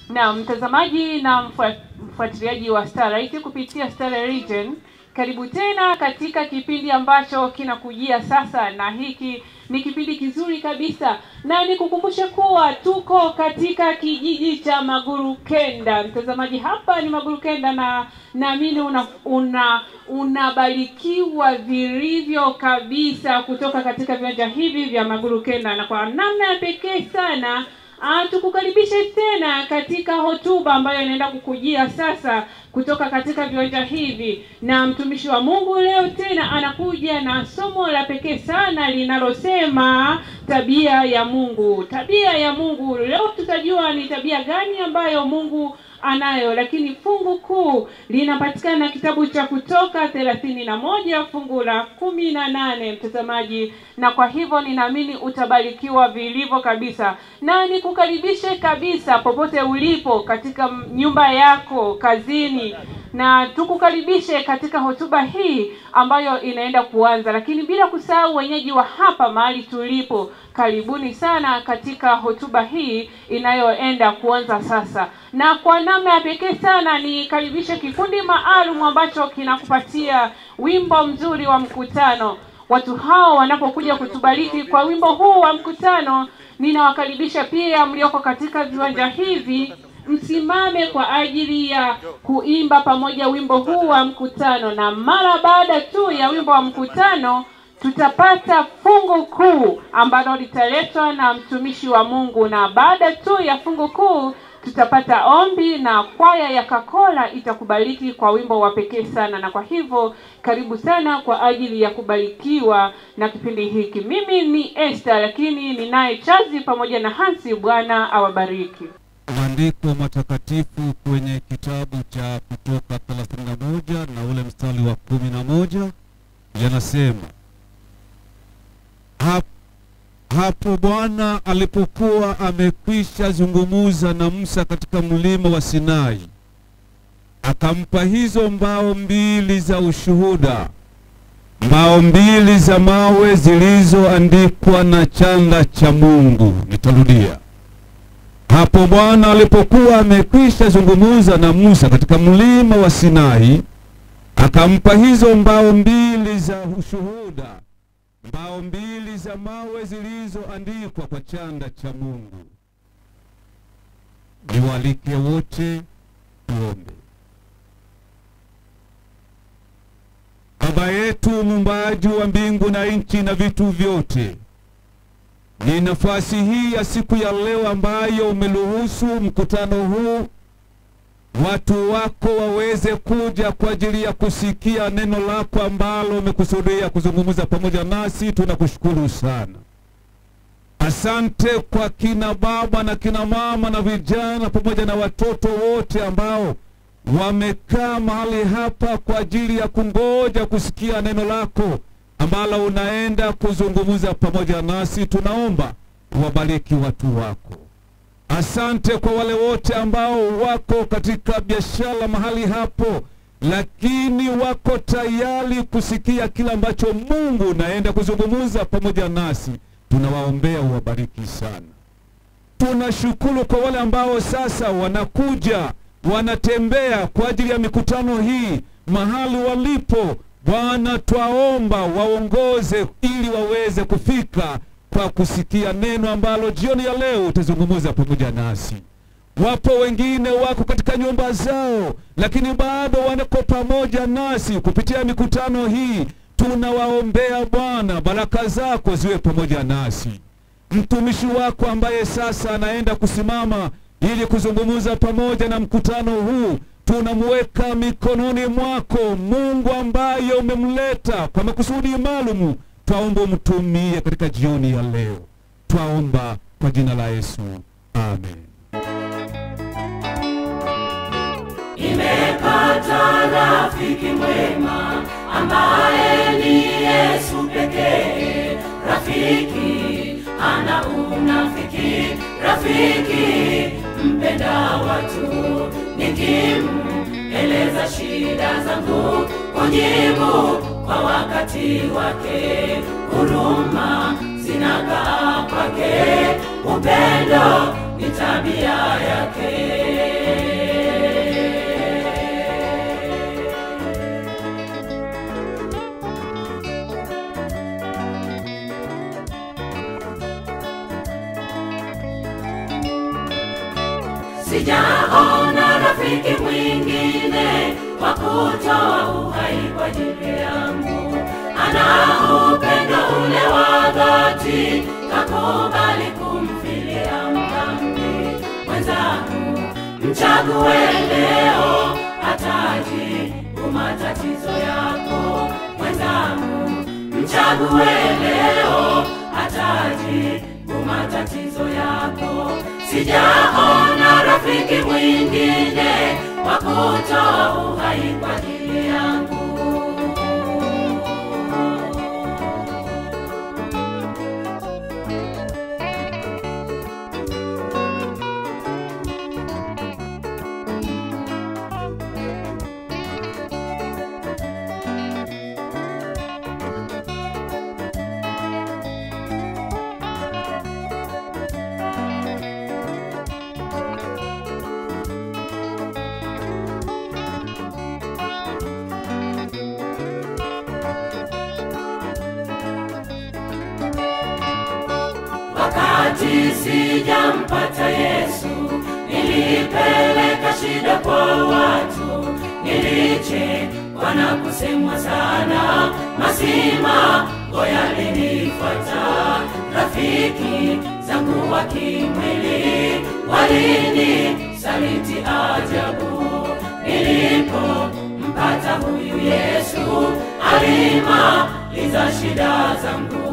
Na mtazamaji na mfua- mfuatiliaji wa Starlight kupitia Starlight Region, karibu tena katika kipindi ambacho kinakujia sasa, na hiki ni kipindi kizuri kabisa, na nikukumbushe kuwa tuko katika kijiji cha Magurukenda. Mtazamaji, hapa ni Magurukenda, na naamini una, una unabarikiwa vilivyo kabisa kutoka katika viwanja hivi vya Magurukenda, na kwa namna ya pekee sana Ah, tukukaribishe tena katika hotuba ambayo inaenda kukujia sasa kutoka katika viwanja hivi, na mtumishi wa Mungu leo tena anakuja na somo la pekee sana linalosema tabia ya Mungu. Tabia ya Mungu, leo tutajua ni tabia gani ambayo Mungu anayo, lakini fungu kuu linapatikana kitabu cha Kutoka thelathini na moja fungu la kumi na nane mtazamaji, na kwa hivyo ninaamini utabarikiwa vilivyo kabisa, na nikukaribishe kabisa popote ulipo katika nyumba yako, kazini, na tukukaribishe katika hotuba hii ambayo inaenda kuanza, lakini bila kusahau wenyeji wa hapa mahali tulipo, karibuni sana katika hotuba hii inayoenda kuanza sasa. Na kwa namna ya pekee sana nikaribishe kikundi maalum ambacho kinakupatia wimbo mzuri wa mkutano. Watu hao wanapokuja kutubariki kwa wimbo huu wa mkutano, ninawakaribisha pia mlioko katika viwanja hivi msimame kwa ajili ya kuimba pamoja wimbo huu wa mkutano, na mara baada tu ya wimbo wa mkutano tutapata fungu kuu ambalo litaletwa na mtumishi wa Mungu, na baada tu ya fungu kuu tutapata ombi na kwaya ya Kakola itakubariki kwa wimbo wa pekee sana. Na kwa hivyo karibu sana kwa ajili ya kubarikiwa na kipindi hiki. Mimi ni Esther, lakini ninaye Chazi pamoja na Hansi. Bwana awabariki. Maandiko matakatifu kwenye kitabu cha Kutoka 31 na ule mstari wa kumi na moja yanasema hap, hapo Bwana alipokuwa amekwisha zungumuza na Musa katika mlima wa Sinai, akampa hizo mbao mbili za ushuhuda, mbao mbili za mawe zilizoandikwa na chanda cha Mungu. Nitarudia. Hapo Bwana alipokuwa amekwisha zungumuza na Musa katika mlima wa Sinai, akampa hizo mbao mbili za ushuhuda, mbao mbili za mawe zilizoandikwa kwa chanda cha Mungu. Niwaalike wote tuombe. Baba yetu muumbaji wa mbingu na nchi na vitu vyote, ni nafasi hii ya siku ya leo ambayo umeruhusu mkutano huu watu wako waweze kuja kwa ajili ya kusikia neno lako ambalo umekusudia kuzungumza pamoja nasi. Tunakushukuru sana. Asante kwa kina baba na kina mama na vijana pamoja na watoto wote ambao wamekaa mahali hapa kwa ajili ya kungoja kusikia neno lako ambalo unaenda kuzungumza pamoja nasi. Tunaomba uwabariki watu wako. Asante kwa wale wote ambao wako katika biashara mahali hapo, lakini wako tayari kusikia kila ambacho Mungu unaenda kuzungumza pamoja nasi. Tunawaombea uwabariki sana. Tunashukuru kwa wale ambao sasa wanakuja wanatembea kwa ajili ya mikutano hii mahali walipo. Bwana, twaomba waongoze ili waweze kufika kwa kusikia neno ambalo jioni ya leo utazungumza pamoja nasi. Wapo wengine wako katika nyumba zao, lakini bado wanako pamoja nasi kupitia mikutano hii. Tunawaombea Bwana, baraka zako ziwe pamoja nasi. Mtumishi wako ambaye sasa anaenda kusimama ili kuzungumza pamoja na mkutano huu tunamuweka mikononi mwako, Mungu ambaye umemleta kwa makusudi maalumu. Twaomba umtumie katika jioni ya leo, twaomba kwa jina la Yesu, amen. Nimepata rafiki mwema ambaye ni Yesu pekee. Rafiki ana unafiki, rafiki mpenda watu. Nikimueleza shida zangu, kujibu kwa wakati wake. Huruma zinakaa kwake, upendo ni tabia yake. sijaona rafiki mwingine wa kutoa uhai kwa ajili yangu. Ana upendo ule wa dhati, kakubali kumfilia mdhambi mwenzangu. Mchague leo, atajibu matatizo yako mwenzangu. Mchague leo, atajibu matatizo yako. Sijaona rafiki mwingine wa kutoa uhai kwa ajili yangu. Wakati sijampata Yesu, nilipeleka shida kwa watu, nilichekwa na kusemwa sana, masimango yalinifuata. Rafiki zangu wa kimwili walinisaliti ajabu, nilipompata huyu Yesu alimaliza shida zangu.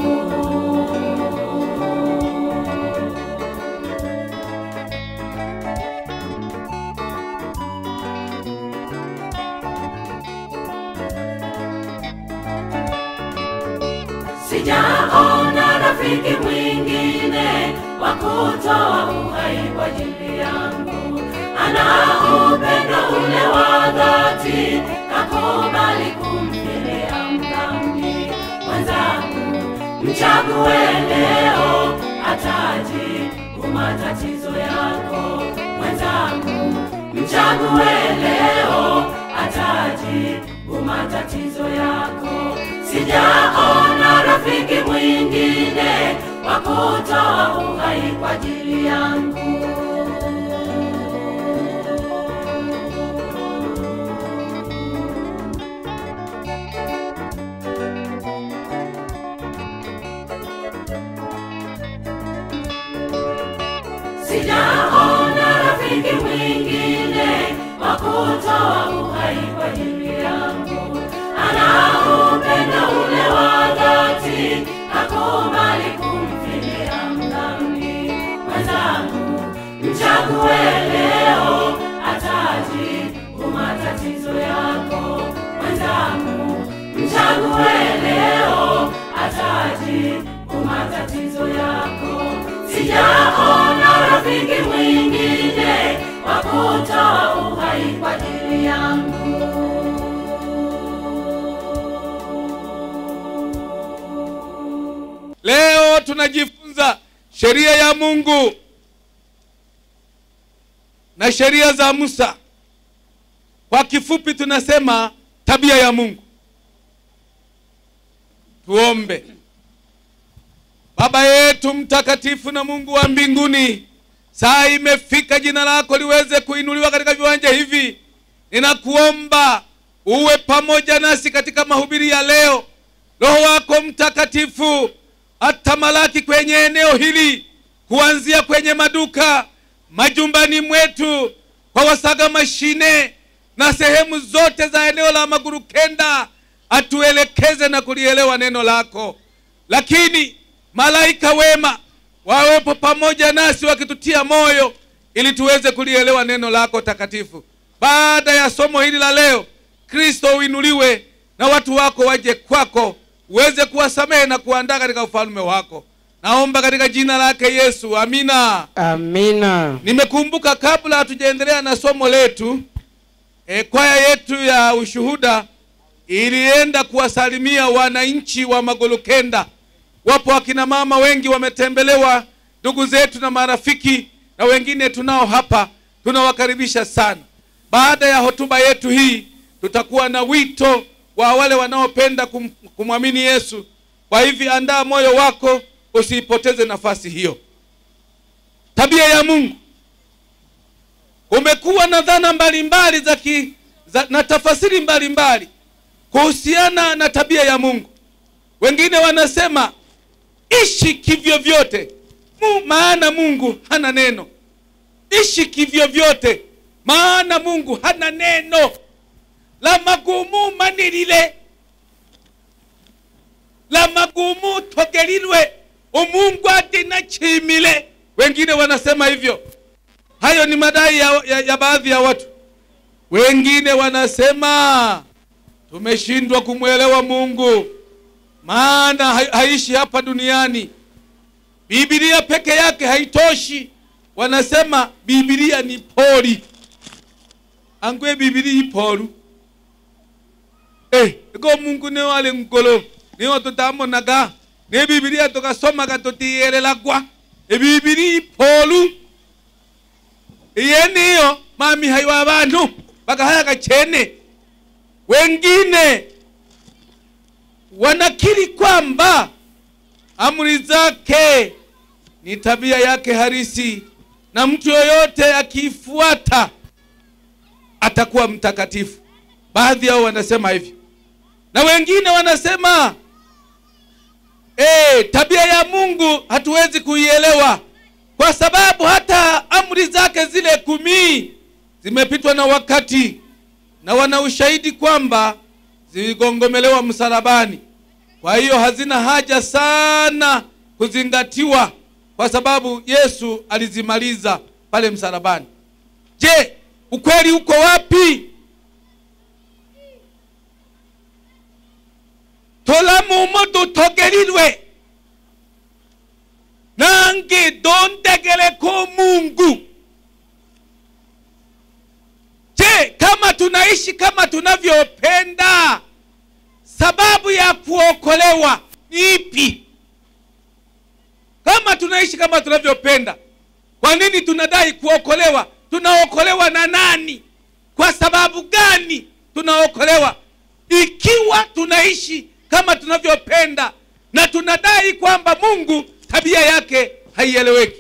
sijaona rafiki mwingine wa kutoa uhai kwa ajili yangu. Ana upendo ule wa dhati, kakubali kumfilia mdhambi mwenzangu. Mchague leo, atajibu matatizo yako mwenzangu. Mchague leo, atajibu matatizo yako. Sijaona rafiki mwingine wa kutoa uhai kwa ajili yangu. Sijaona rafiki mwingine wa kutoa uhai kwa ajili yangu. Ana upendo ule wa dhati, hakubali kumfilia mdhambi mwenzangu. Mchague leo, atajibu matatizo yako mwenzangu. Mchague leo, atajibu matatizo yako. Sijaona rafiki mwingine wa kutoa uhai kwa ajili yangu. Leo tunajifunza sheria ya Mungu na sheria za Musa. Kwa kifupi tunasema tabia ya Mungu. Tuombe. Baba yetu mtakatifu na Mungu wa mbinguni, saa imefika jina lako liweze kuinuliwa katika viwanja hivi. Ninakuomba uwe pamoja nasi katika mahubiri ya leo. Roho wako Mtakatifu atamalaki kwenye eneo hili, kuanzia kwenye maduka, majumbani mwetu, kwa wasaga mashine na sehemu zote za eneo la Magurukenda, atuelekeze na kulielewa neno lako. Lakini malaika wema wawepo pamoja nasi wakitutia moyo, ili tuweze kulielewa neno lako takatifu. Baada ya somo hili la leo, Kristo uinuliwe na watu wako waje kwako uweze kuwasamehe na kuandaa katika ufalme wako. Naomba katika jina lake Yesu, amina. Amina. Nimekumbuka kabla hatujaendelea na somo letu, e, kwaya yetu ya ushuhuda ilienda kuwasalimia wananchi wa Magolokenda. Wapo akina mama wengi wametembelewa, ndugu zetu na marafiki, na wengine tunao hapa, tunawakaribisha sana. Baada ya hotuba yetu hii, tutakuwa na wito wa wale wanaopenda kum, kumwamini Yesu. Kwa hivi andaa moyo wako, usiipoteze nafasi hiyo. Tabia ya Mungu umekuwa na dhana mbalimbali za ki, za, na tafasiri mbalimbali kuhusiana na tabia ya mungu wengine wanasema ishi kivyo vyote Mu, maana mungu hana neno ishi kivyo vyote maana mungu hana neno la magumu manilile la magumu togelilwe umungu atinachimile wengine wanasema hivyo hayo ni madai ya, ya, ya baadhi ya watu wengine wanasema tumeshindwa kumwelewa mungu maana ha, haishi hapa duniani bibilia peke yake haitoshi wanasema bibilia ni poli angwe bibilia ipolu eh, iko mungu niwo ali ngolo niwo tutamonaga ne bibilia tukasomaga tutiyelelagwa ebibilia ipolu iye niyo mamihayi wa bantu bakahayaga chene wengine wanakiri kwamba amri zake ni tabia yake harisi na mtu yoyote akiifuata atakuwa mtakatifu baadhi yao wanasema hivyo na wengine wanasema e, tabia ya mungu hatuwezi kuielewa kwa sababu hata amri zake zile kumi zimepitwa na wakati na wana ushahidi kwamba ziligongomelewa msalabani kwa hiyo hazina haja sana kuzingatiwa kwa sababu yesu alizimaliza pale msalabani je ukweli uko wapi tolamumo dutogelilwe nange dondegeleko mungu je kama tunaishi kama tunavyopenda sababu ya kuokolewa ni ipi kama tunaishi kama tunavyopenda kwa nini tunadai kuokolewa tunaokolewa na nani kwa sababu gani tunaokolewa ikiwa tunaishi kama tunavyopenda na tunadai kwamba mungu tabia yake haieleweki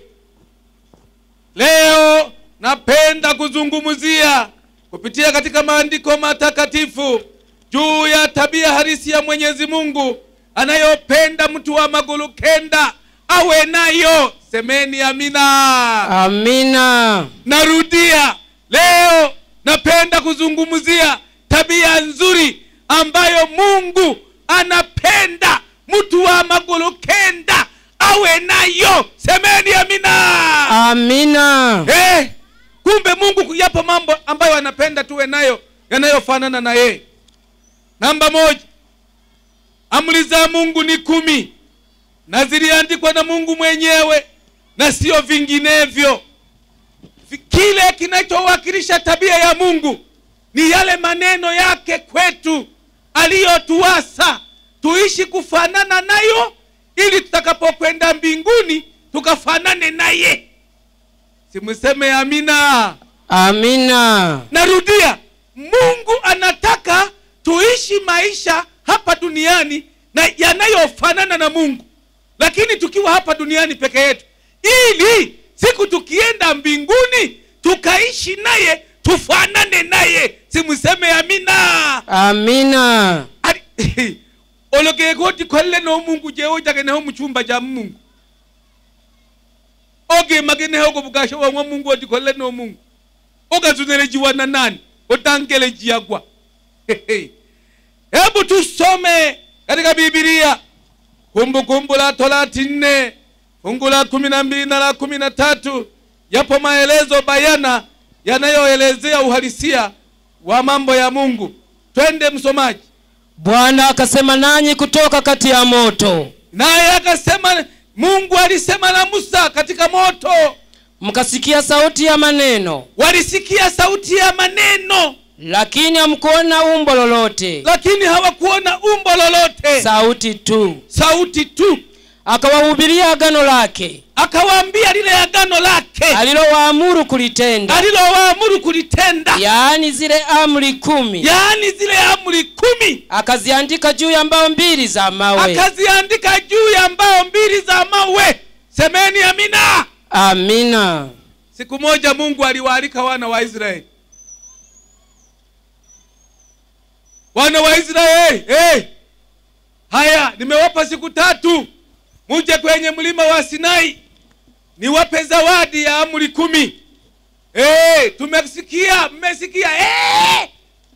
leo napenda kuzungumzia kupitia katika maandiko matakatifu juu ya tabia halisi ya mwenyezi mungu anayopenda mtu wa magulu kenda awe nayo semeni amina amina narudia leo napenda kuzungumzia tabia nzuri ambayo mungu anapenda mtu wa magulu kenda awe nayo semeni amina amina Eh, kumbe mungu yapo mambo ambayo anapenda tuwe nayo yanayofanana na yeye namba moja amri za mungu ni kumi na ziliandikwa na mungu mwenyewe na sio vinginevyo Vi- kile kinachowakilisha tabia ya mungu ni yale maneno yake kwetu aliyotuasa tuishi kufanana nayo ili tutakapokwenda mbinguni tukafanane naye simseme amina amina narudia mungu anataka tuishi maisha hapa duniani na yanayofanana na mungu lakini tukiwa hapa duniani peke yetu ili siku tukienda mbinguni tukaishi naye tufanane naye simseme amina amina Ali- ologegoti kolle no mungu jewo jageneho muchumba ja mungu oge mageneho go bugasho wa mungu oti kolle no mungu ogazunelejiwa na nani otangelejiagwa hebu tusome katika bibilia kumbukumbu la torati nne fungu la kumi na mbili na la kumi na tatu yapo maelezo bayana yanayoelezea uhalisia wa mambo ya mungu twende msomaji bwana akasema nanyi kutoka kati ya moto naye akasema mungu alisema na musa katika moto mkasikia sauti ya maneno walisikia sauti ya maneno lakini hamkuona umbo lolote lakini hawakuona umbo lolote sauti tu sauti tu akawahubiria agano lake akawaambia lile agano lake alilowaamuru kulitenda alilowaamuru kulitenda yaani zile amri kumi yaani zile amri kumi akaziandika juu ya mbao mbili za mawe akaziandika juu ya mbao mbili za mawe semeni amina amina siku moja mungu aliwaalika wana wa israeli wana wa israeli hey! haya nimewapa siku tatu muje kwenye mlima wa sinai niwape zawadi ya amri kumi hey! tumesikia mmesikia hey!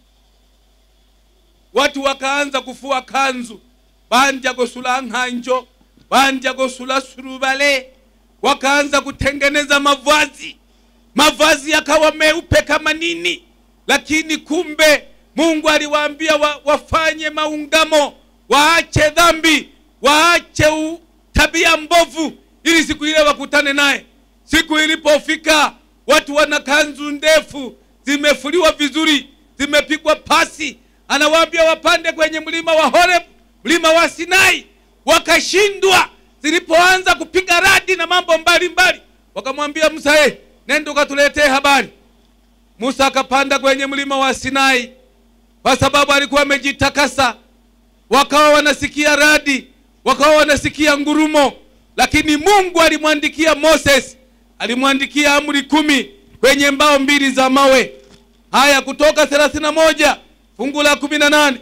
watu wakaanza kufua kanzu bandya gosula nkhanjo bandya gosula surubale wakaanza kutengeneza mavazi mavazi yakawa meupe kama nini lakini kumbe mungu aliwaambia wa, wafanye maungamo waache dhambi waache u, tabia mbovu ili siku ile wakutane naye siku ilipofika watu wana kanzu ndefu zimefuliwa vizuri zimepigwa pasi anawaambia wapande kwenye mlima wa horeb mlima wa sinai wakashindwa zilipoanza kupiga radi na mambo mbalimbali wakamwambia musa hey, nenda ukatuletee habari musa akapanda kwenye mlima wa sinai kwa sababu alikuwa amejitakasa wakawa wanasikia radi wakawa wanasikia ngurumo lakini mungu alimwandikia moses alimwandikia amri kumi kwenye mbao mbili za mawe haya kutoka thelathini na moja fungu la kumi na nane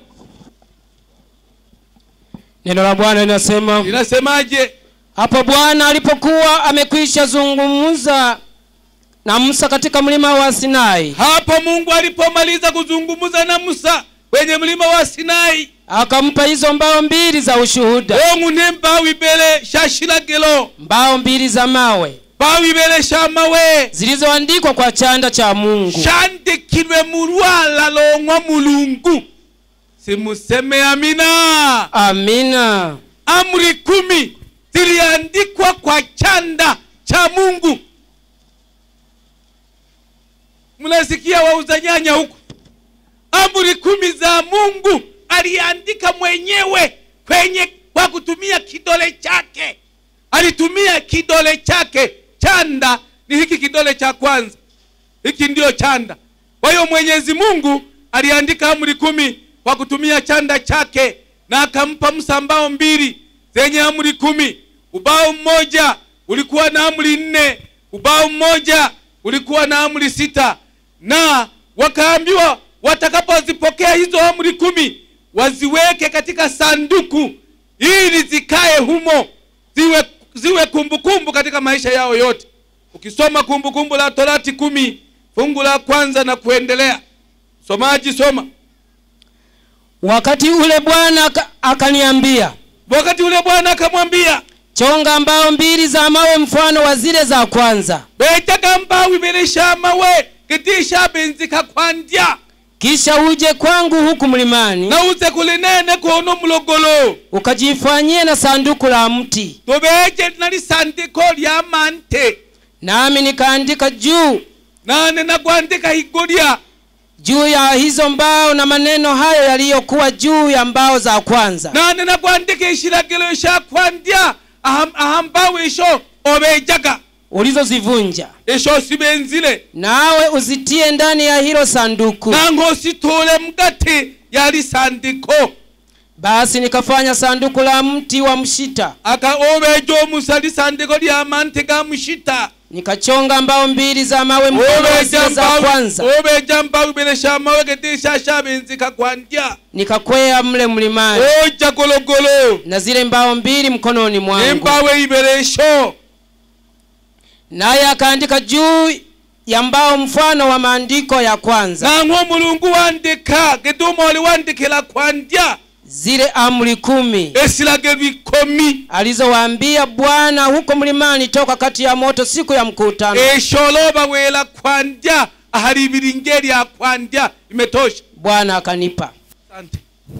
neno la bwana linasema linasemaje hapo bwana alipokuwa amekwisha zungumza na musa katika mlima wa sinai hapo mungu alipomaliza kuzungumza na musa kwenye mlima wa sinai akampa hizo mbao mbili za ushuhuda ongu ne mbawu ibele sha shilagilo mbao mbili za mawe mbawu ibele sha mawe zilizoandikwa kwa chanda cha mungu shandikilwe mu lwala long'wa mulungu simuseme amina amina amri kumi ziliandikwa kwa chanda cha mungu mnasikia wauza nyanya huku amri kumi za mungu aliandika mwenyewe kwenye kwa kutumia kidole chake alitumia kidole chake chanda ni hiki kidole cha kwanza hiki ndiyo chanda kwa hiyo mwenyezi mungu aliandika amri kumi kwa kutumia chanda chake na akampa musa mbao mbili zenye amri kumi ubao mmoja ulikuwa na amri nne ubao mmoja ulikuwa na amri sita na wakaambiwa watakapozipokea hizo amri kumi waziweke katika sanduku ili zikae humo ziwe ziwe kumbukumbu kumbu katika maisha yao yote ukisoma kumbukumbu kumbu la torati kumi fungu la kwanza na kuendelea somaji soma wakati ule bwana aka- akaniambia wakati ule bwana akamwambia chonga mbao mbili za mawe mfano wa zile za kwanza bejaga mbawu ibili sha mawe gitisha benzika kwandya kisha uje kwangu huku mlimani na uze kulinene kono mulogolo ukajifanyie na sanduku la mti tobeje nali sandiko lya mante nami nikaandika juu nane nakwandika igolya juu ya hizo mbao na maneno hayo yaliyokuwa juu ya mbao za kwanza nane nakwandika ishilagilo sha kwandya aha aha mbawu isho obejaga ulizozivunja isho sibenzile nawe uzitie ndani ya hilo sanduku nango sitole mgati yali sandiko basi nikafanya sanduku la mti wa mshita aka obeja omusa lisandiko lya mante ga mushita nikachonga mbao mbili za mawe mfano wa obeja zile za mbawu kwanza obeja mbawu ibele sha mawe gitisha sha benzika kwandya nikakwea mle mlimani oja gologolo na zile mbao mbili mkononi mwangu embawe iberesho naye akaandika juu ya mbao mfano wa maandiko ya kwanza nang'o mulungu wandika gituma oli wandikila kwandya zile amri kumi esilagelo ikomi alizowaambia bwana huko mlimani toka kati ya moto siku ya mkutano esholoba wela kwandya ahali ibilinge lya kwandya imetosha bwana akanipa asante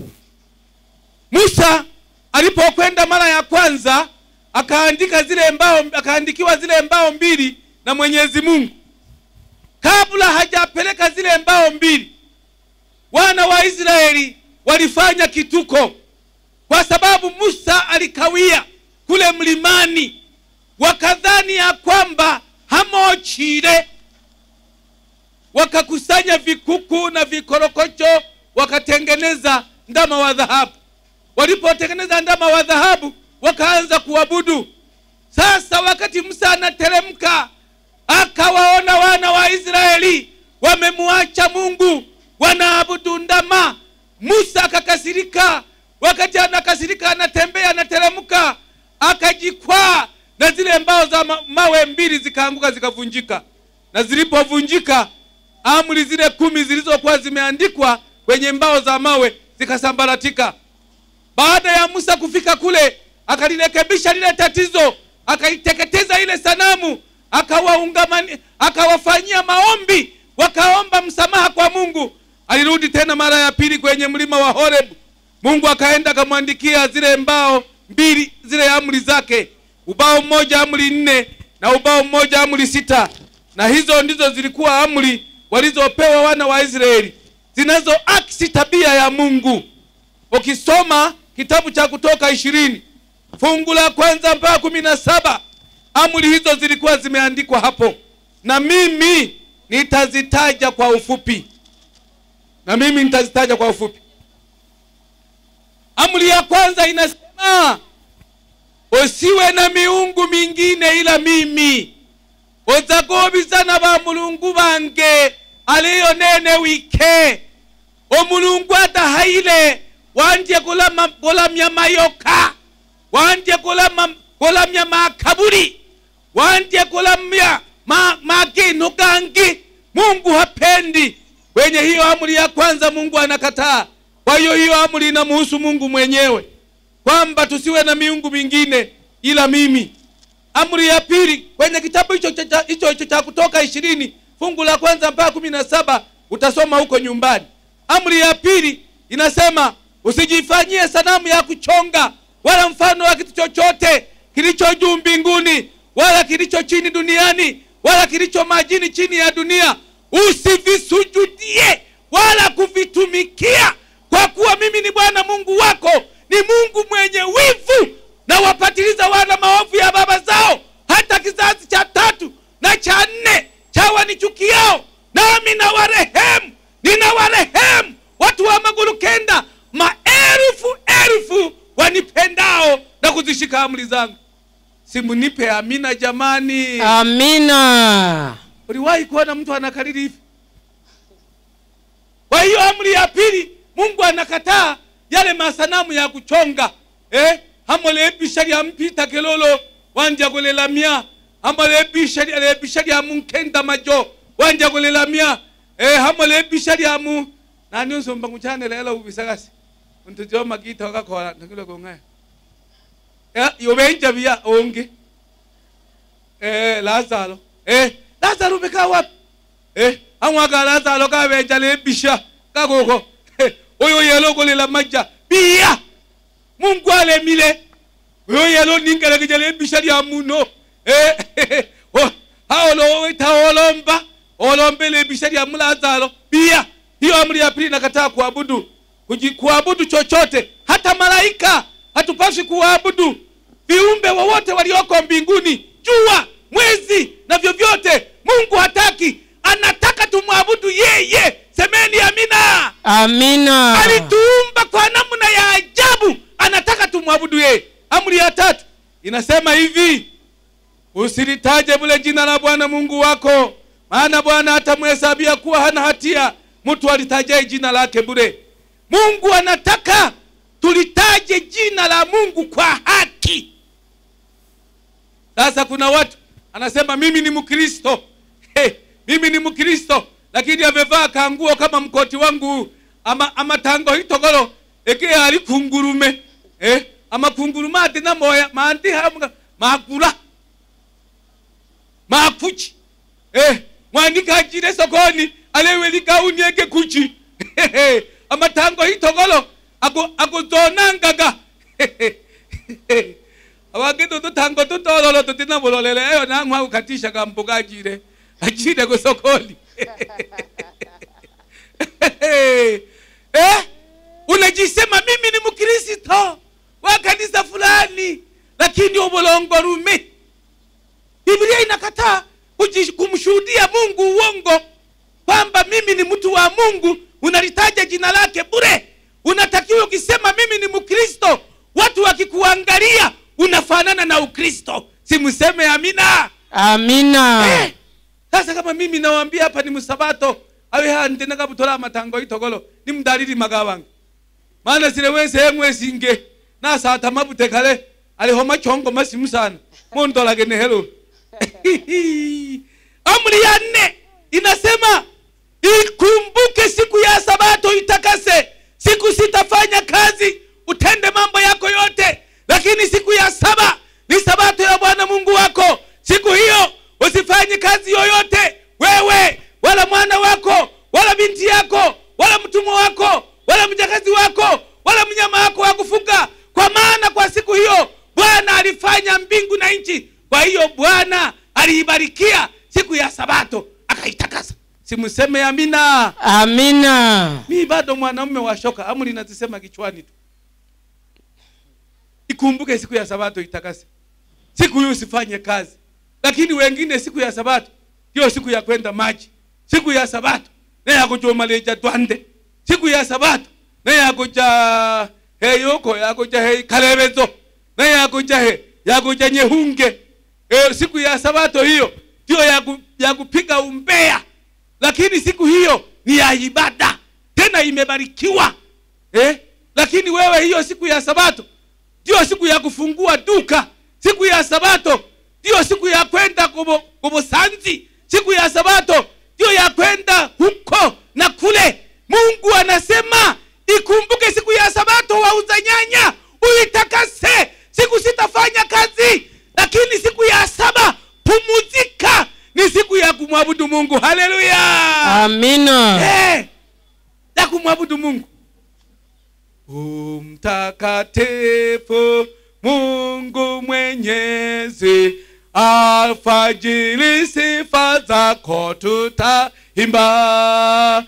musa alipokwenda mara ya kwanza akaandika zile mbao akaandikiwa zile mbao mbili na mwenyezi mungu kabla hajapeleka zile mbao mbili wana wa israeli walifanya kituko kwa sababu musa alikawia kule mlimani wakadhani ya kwamba hamochile wakakusanya vikuku na vikorokocho wakatengeneza ndama wa dhahabu walipotengeneza ndama wa dhahabu wakaanza kuabudu sasa wakati musa anateremka akawaona wana wa israeli wamemwacha mungu wanaabudu ndama musa akakasirika wakati anakasirika anatembea anateremka akajikwaa na zile mbao za ma- mawe mbili zikaanguka zikavunjika na zilipovunjika amri zile kumi zilizokuwa zimeandikwa kwenye mbao za mawe zikasambaratika baada ya musa kufika kule akalirekebisha lile tatizo akaiteketeza ile sanamu akawaungamani akawafanyia maombi wakaomba msamaha kwa mungu alirudi tena mara ya pili kwenye mlima wa horebu mungu akaenda akamwandikia zile mbao mbili zile amri zake ubao mmoja amri nne na ubao mmoja amri sita na hizo ndizo zilikuwa amri walizopewa wana wa israeli zinazoaksi tabia ya mungu ukisoma kitabu cha kutoka ishirini fungu la kwanza mpaka kumi na saba amri hizo zilikuwa zimeandikwa hapo na mimi nitazitaja kwa ufupi na mimi nitazitaja kwa ufupi amri ya kwanza inasema usiwe na miungu mingine ila mimi ozagobizana ba mulungu bange aliyo nene wike omulungu adahayile wandye kulama- kulamya mayoka wandye kulama- kulamya makaburi wandye kulamya ma, mageno gangi mungu hapendi kwenye hiyo amri ya kwanza mungu anakataa kwa hiyo hiyo amri inamuhusu mungu mwenyewe kwamba tusiwe na miungu mingine ila mimi amri ya pili kwenye kitabu hicho cha- cha- hicho hicho cha kutoka ishirini fungu la kwanza mpaka kumi na saba utasoma huko nyumbani amri ya pili inasema usijifanyie sanamu ya kuchonga wala mfano wa kitu chochote kilicho juu mbinguni wala kilicho chini duniani wala kilicho majini chini ya dunia usivisujudie wala kuvitumikia kwa kuwa mimi ni bwana mungu wako ni mungu mwenye wivu na wapatiliza wana maovu ya baba zao hata kizazi cha tatu na cha nne cha wanichukiao nami na warehemu nina warehemu watu wa maguru kenda maelfu elfu wanipendao na kuzishika amri zangu simunipe amina jamani amina uliwahi kuona mtu anakariri hivi kwa hiyo amri ya pili mungu anakataa yale masanamu ya kuchonga eh? hamolebisha lya mpita kelolo wanja kulelamia hamolebisha lebisha lya munkenda majo wanja kulelamia eh? hamolebisha lya mu nani nsomba nguchane lelo ubisagasi untujoma magita wakakola nakilo kongaya eh, yobenja bia onge eh, lazaro eh, lazaro bekaa wapi eh, amwaka lazaro kabenja lebisha kakoko eh, oyo yelo kolela maja bia mungu alemile oyo yelo ningelekija lebisha lya muno eh, oh, haolowita olomba olombe lebisha lya mulazaro bia hiyo amri ya pili nakataa kuabudu Kuji- kuabudu chochote hata malaika hatupaswi kuwaabudu viumbe wowote walioko mbinguni jua mwezi na vyovyote mungu hataki anataka tumwabudu yeye semeni amina amina alituumba kwa namna ya ajabu anataka tumwabudu yeye amri ya tatu inasema hivi usilitaje bule jina la bwana mungu wako maana bwana atamhesabia kuwa hana hatia mtu alitajae jina lake bure mungu anataka tulitaje jina la mungu kwa haki sasa kuna watu anasema mimi ni mkristo hey, mimi ni mkristo lakini amevaa kanguo kama mkoti wangu ama, ama tango hitogolo eke ali kungurume eh, ama kungurume ati na moya mandi hamga makula makuchi eh, mwandikajire sokoni aleweli gauni eke kuchi amatango hitogolo ako akuzonangaga awageto tutango tutololo tutinabulolele eyo nang'wa ukatisha kambuga ajire ajire kusokoni eh? unajisema mimi ni mkristo wa kanisa fulani lakini ubulongorume biblia inakataa kuji- kumshuhudia mungu uongo kwamba mimi ni mtu wa mungu unalitaja jina lake bure unatakiwa ukisema mimi ni mkristo watu wakikuangalia unafanana na ukristo simseme amina amina eh, sasa kama mimi nawaambia hapa ni msabato awe hande nakabutola matango itogolo ni mdalili magawange maana sile wese yemwe singe nasata mabute kale aliho machongo masimu sana mondolage nehelo amri ya nne inasema ikumbuke siku ya sabato itakase siku sitafanya kazi utende mambo yako yote lakini siku ya saba ni sabato ya bwana mungu wako siku hiyo usifanye kazi yoyote wewe wala mwana wako wala binti yako wala mtumwa wako wala mjakazi wako wala mnyama wako wa kufuga kwa maana kwa siku hiyo bwana alifanya mbingu na nchi kwa hiyo bwana aliibarikia siku ya sabato akaitakasa simseme amina amina mi bado mwanamume wa shoka amri nazisema kichwani tu ikumbuke siku ya sabato itakase siku hiyo usifanye kazi lakini wengine siku ya sabato hiyo siku ya kwenda maji siku ya sabato neyakuchomaleja twande siku ya sabato neyakuja heyoko yakuja he kalebezo neyakuja he yakuja nyehunge e, siku ya sabato hiyo ndio ya, ku, ya kupiga umbea lakini siku hiyo ni ya ibada tena imebarikiwa eh? lakini wewe hiyo siku ya sabato ndio siku ya kufungua duka siku ya sabato ndio siku ya kwenda kubo- kubusanzi siku ya sabato ndio ya kwenda huko na kule mungu anasema ikumbuke siku ya sabato wauza nyanya uitakase siku sitafanya kazi lakini siku ya saba pumuzika ni siku ya kumwabudu mungu haleluya amina Eh, ya kumwabudu mungu umtakatifu mungu mwenyezi alfajiri sifa zako tutaimba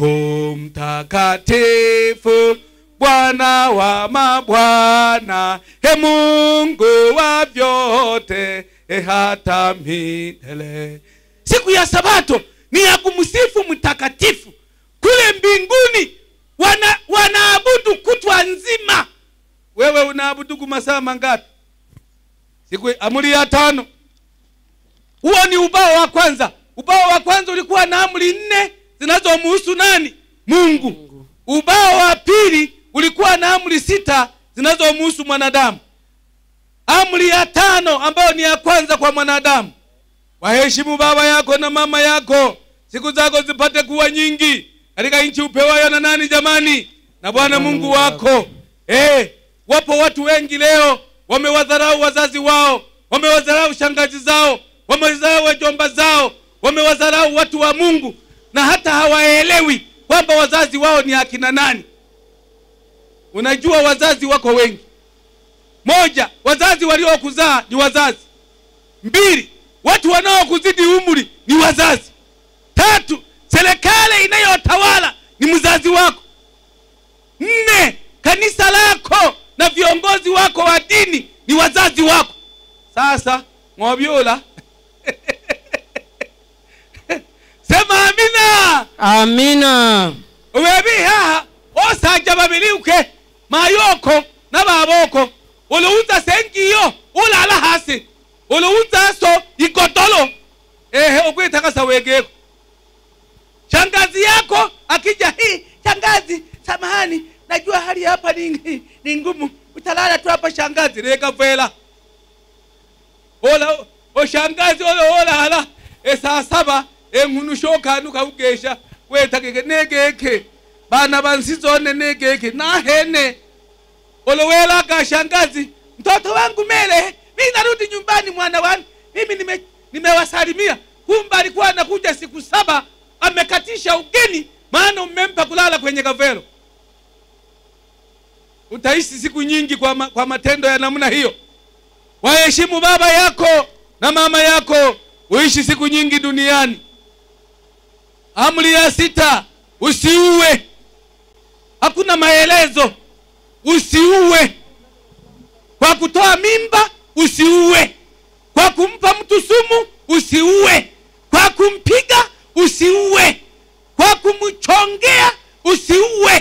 umtakatifu bwana wa mabwana he mungu wa vyote e hata milele siku ya sabato ni ya kumsifu mtakatifu kule mbinguni wana wanaabudu kutwa nzima wewe unaabudu kumasaa mangapi siku amri ya tano huo ni ubao wa kwanza ubao wa kwanza ulikuwa na amri nne zinazomhusu nani mungu ubao wa pili ulikuwa na amri sita zinazomhusu mwanadamu amri ya tano ambayo ni ya kwanza kwa mwanadamu waheshimu baba yako na mama yako siku zako zipate kuwa nyingi katika nchi upewayo na nani jamani na bwana mungu wako eh, wapo watu wengi leo wamewadharau wazazi wao wamewadharau shangazi zao wamewadharau wajomba zao wamewadharau watu wa mungu na hata hawaelewi kwamba wazazi wao ni akina nani unajua wazazi wako wengi moja wazazi waliokuzaa ni wazazi mbili watu wanaokuzidi umri ni wazazi tatu serikali inayotawala ni mzazi wako nne kanisa lako na viongozi wako wa dini ni wazazi wako sasa ng'obyula sema amina amina webi haha osajja babiriuke mayoko n'ababoko uluunza sengiyo ulala hasi uluunza so igodolo ehe okwitakasa wegeko shangazi yako akija hii shangazi samahani najua hali hapa ni, ni ngumu utalala tu hapa shangazi reka vela ola oshangazi ola olala esaa saba enkhunu shokanu kaugesha wetakeke negeke bana bansizone negeke nahene olowelaka shangazi mtoto wangu mele mi narudi nyumbani mwana wani mimi nime- nimewasalimia kumbe alikuwa anakuja siku saba amekatisha ugeni maana umempa kulala kwenye kavero utaishi siku nyingi kwa, ma, kwa matendo ya namna hiyo waheshimu baba yako na mama yako uishi siku nyingi duniani amri ya sita usiue hakuna maelezo usiue kwa kutoa mimba usiue kwa kumpa mtu sumu usiue kwa kumpiga usiue kwa kumchongea usiue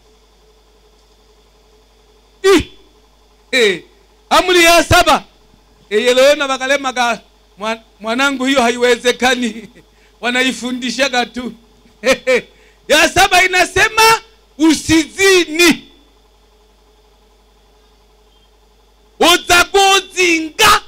Ih, eh, amri ya saba eyelewena wakalemaga "Mwa- mwanangu hiyo haiwezekani wanaifundishaga tu ya saba inasema usizini uza kuzinga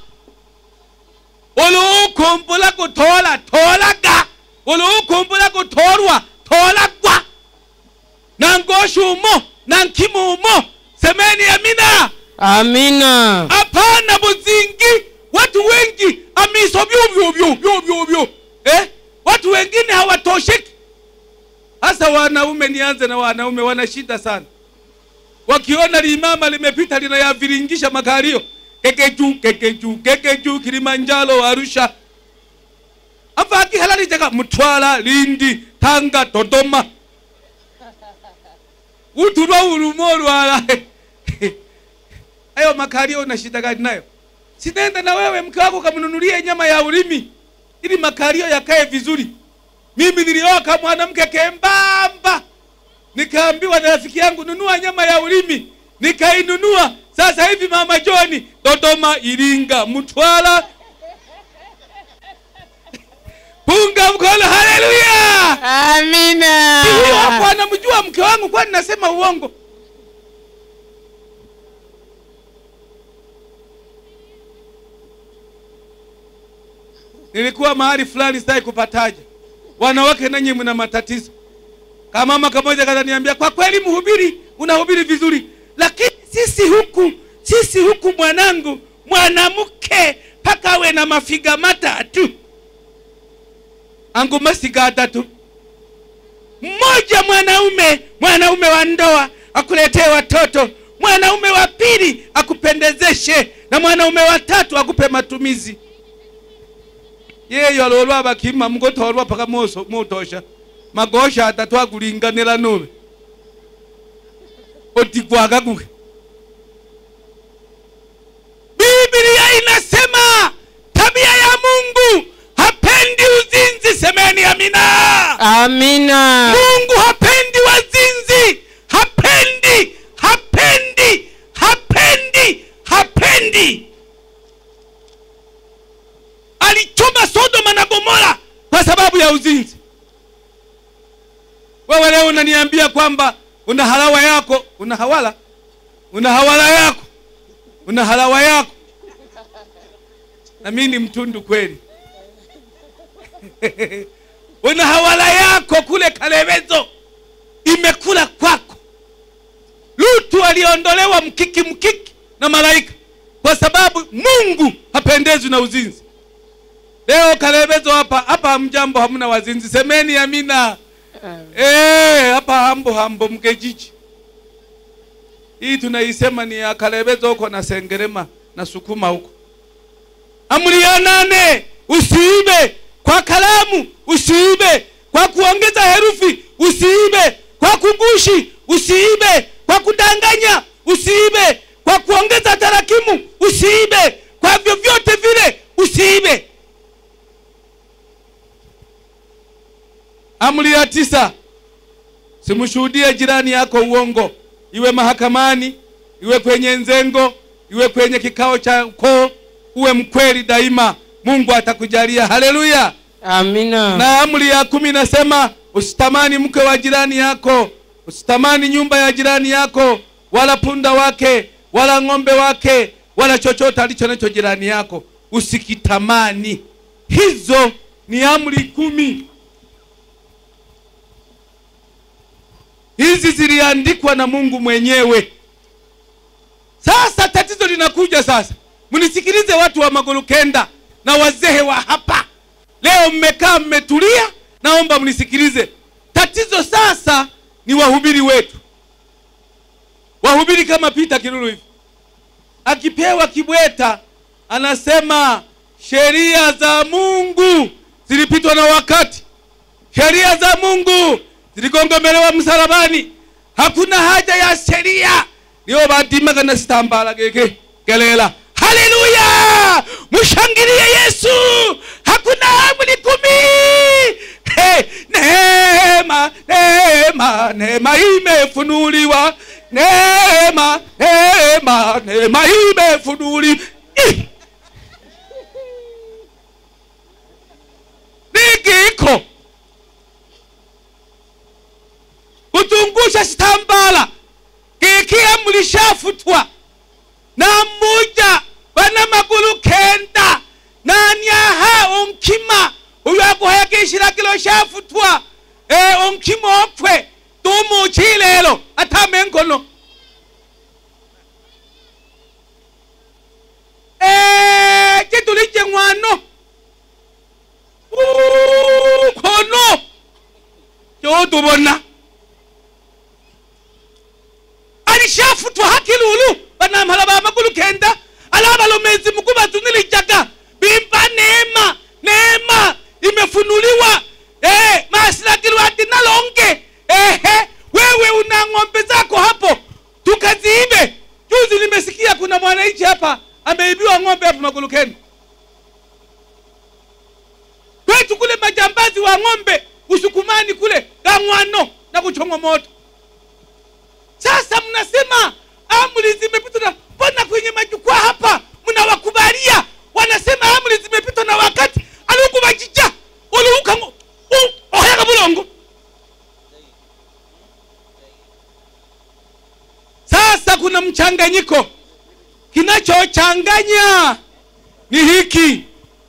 ulukumbula kutola tolaga ulukumbula kutorwa tolagwa nangoshumo nankimumo semeni amina amina hapana buzingi watu wengi amiso vyu vyu vyu vyu vyu eh? watu wengine hawatosheki hasa wanaume nianze na wanaume wana shida sana wakiona limama limepita linayaviringisha makario kekeju kekeju kekeju kilimanjaro arusha ava akihalalijaga mtwara lindi tanga dodoma utulwa ulumo lwala ayo makario una shida gani nayo sinenda na wewe mke wako kamnunulie nyama ya ulimi ili makario yakae vizuri mimi nilioka mwanamke kembamba nikaambiwa na rafiki yangu nunua nyama ya ulimi nikainunua sasa hivi mama joni dodoma iringa mtwara punga mkono haleluya amina huyo hapo anamjua mke wangu kwani nasema uongo nilikuwa mahali fulani sitaki kupataja wanawake nanyi mna matatizo kamama kamoja kataniambia kwa kweli mhubiri unahubiri vizuri lakini sisi huku sisi huku mwanangu mwanamke mpaka awe na mafiga matatu angu masiga atatu mmoja mwanaume mwanaume wa ndoa akuletee watoto mwanaume wa pili akupendezeshe na mwanaume wa tatu akupe matumizi yeyo alolwa bakima mugotorwa paka moso mutosha magosha atatu akulinganira nube otigwagaguke biblia inasema tabia ya mungu hapendi uzinzi semeni amina amina mungu hapendi wazinzi hapendi hapendi hapendi hapendi alichoma sodoma na gomora kwa sababu ya uzinzi wewe leo unaniambia kwamba una halawa yako una hawala una hawala yako una halawa yako na mimi ni mtundu kweli una hawala yako kule kalevezo imekula kwako lutu aliondolewa mkiki mkiki na malaika kwa sababu mungu hapendezwi na uzinzi leo kalevezo hapa hapa mjambo hamna wazinzi semeni amina Eh, hapa hambo hambo mkejiji hii tunaisema ni ya kalevezo huko na sengerema na sukuma huko amri ya nane usiibe kwa kalamu usiibe kwa kuongeza herufi usiibe kwa kugushi usiibe kwa kudanganya usiibe kwa kuongeza tarakimu usiibe kwa vyovyote vile usiibe amri ya tisa simshuhudie jirani yako uongo iwe mahakamani iwe kwenye nzengo iwe kwenye kikao cha ukoo uwe mkweli daima mungu atakujalia haleluya amina na amri ya kumi nasema usitamani mke wa jirani yako usitamani nyumba ya jirani yako wala punda wake wala ng'ombe wake wala chochote alicho nacho jirani yako usikitamani hizo ni amri kumi hizi ziliandikwa na mungu mwenyewe sasa tatizo linakuja sasa mnisikilize watu wa magorukenda na wazee wa hapa leo mmekaa mmetulia naomba mnisikilize tatizo sasa ni wahubiri wetu wahubiri kama pita kilulu hivi akipewa kibweta anasema sheria za mungu zilipitwa na wakati sheria za mungu ziligongomelewa msalabani hakuna haja ya sheria niyo badimaga na sitambala geke gelela haleluya mshangilie yesu hakuna amri kumi hey, neema neema neema imefunuliwa neema neema neema imefunuliwa Ih! mchanganyiko kuzungusha sitambala kikia mlishafutwa na mmoja bana magulu kenda nanyaha onkima uyu akuhayakishira kilo shafutwa e onkima okwe tumuchilelo atamengono e chitulije ng'wano Uuuu, kono chotubona alishafutwa hakilulu banamhala ba magulu kenda alabalomezi mukubazunilijaga bimba neema neema imefunuliwa eh, masilakilwa ati nalonge ehe wewe una ng'ombe zako hapo tukaziibe juzi nimesikia kuna mwananchi hapa ameibiwa ng'ombe hapo magulu kenda kwetu kule majambazi wa ng'ombe usukumani kule gang'wano na kuchongwa moto sasa mnasema amri zimepitwa na mbona kwenye majukwaa hapa mnawakubalia wanasema amri zimepitwa na wakati alikubajija uliuka oheka bulongo sasa kuna mchanganyiko kinachochanganya ni hiki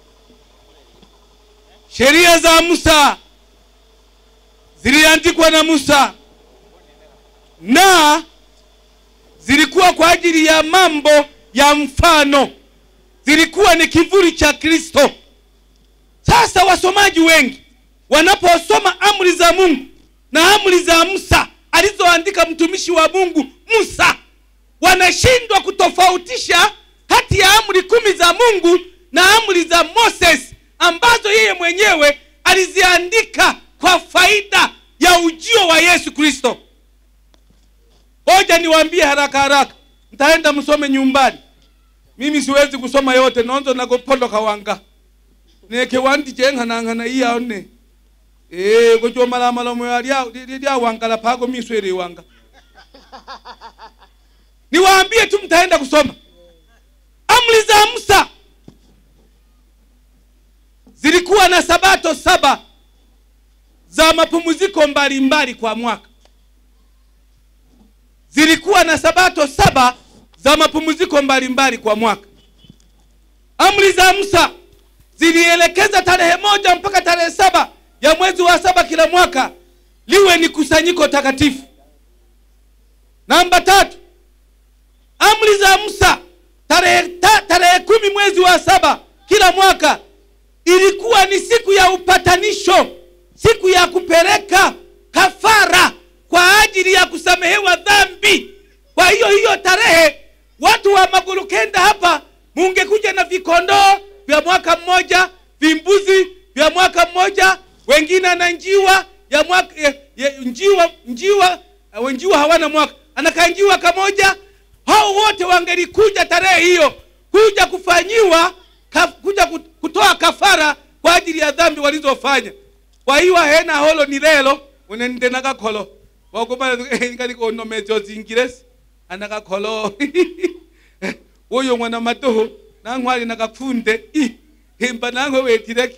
sheria za musa ziliandikwa na musa na zilikuwa kwa ajili ya mambo ya mfano zilikuwa ni kivuli cha kristo sasa wasomaji wengi wanaposoma amri za mungu na amri za musa alizoandika mtumishi wa mungu musa wanashindwa kutofautisha kati ya amri kumi za mungu na amri za moses ambazo yeye mwenyewe aliziandika kwa faida ya ujio wa yesu kristo hoja niwaambie haraka haraka mtaenda msome nyumbani mimi siwezi kusoma yote nonzo nakupondoka wanga neke wandije nkhanankhana iyaone ee kuchomalamalomo lyawangala pako miswele wanga niwaambie tu mtaenda kusoma amri za musa zilikuwa na sabato saba za mapumziko mbalimbali kwa mwaka zilikuwa na sabato saba za mapumziko mbalimbali kwa mwaka amri za musa zilielekeza tarehe moja mpaka tarehe saba ya mwezi wa saba kila mwaka liwe ni kusanyiko takatifu namba tatu amri za musa tarehe ta, tarehe kumi mwezi wa saba kila mwaka ilikuwa ni siku ya upatanisho siku ya kupeleka kafara kwa ajili ya kusamehewa dhambi kwa hiyo hiyo tarehe watu wa maguru kenda hapa mungekuja na vikondoo vya mwaka mmoja vimbuzi vya mwaka mmoja wengine na njiwa ya mwaka ya, ya, njiwa njiwa uh, njiwa hawana mwaka anakaa njiwa kamoja hao wote wangelikuja tarehe hiyo kuja kufanyiwa ka, kuja kutoa kafara kwa ajili ya dhambi walizofanya kwa hiyo hena holo ni lelo unende nakakolo wakuba ngalikonomezyo zingiresi anakakolo uyo mwana matoho nankwali nakafunde himba nangwe wetireke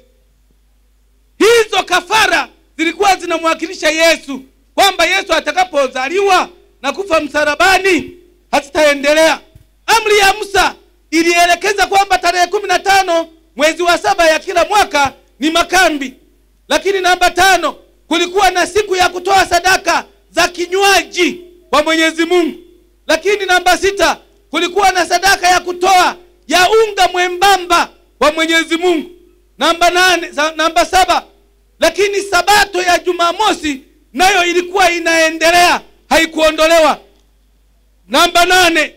hizo kafara zilikuwa zinamwakilisha yesu kwamba yesu atakapozaliwa na kufa msalabani hazitaendelea amri ya musa ilielekeza kwamba tarehe kumi na tano mwezi wa saba ya kila mwaka ni makambi lakini namba tano kulikuwa na siku ya kutoa sadaka za kinywaji kwa mwenyezi mungu lakini namba sita kulikuwa na sadaka ya kutoa ya unga mwembamba kwa mwenyezi mungu namba nane sa, namba saba lakini sabato ya jumamosi nayo ilikuwa inaendelea haikuondolewa namba nane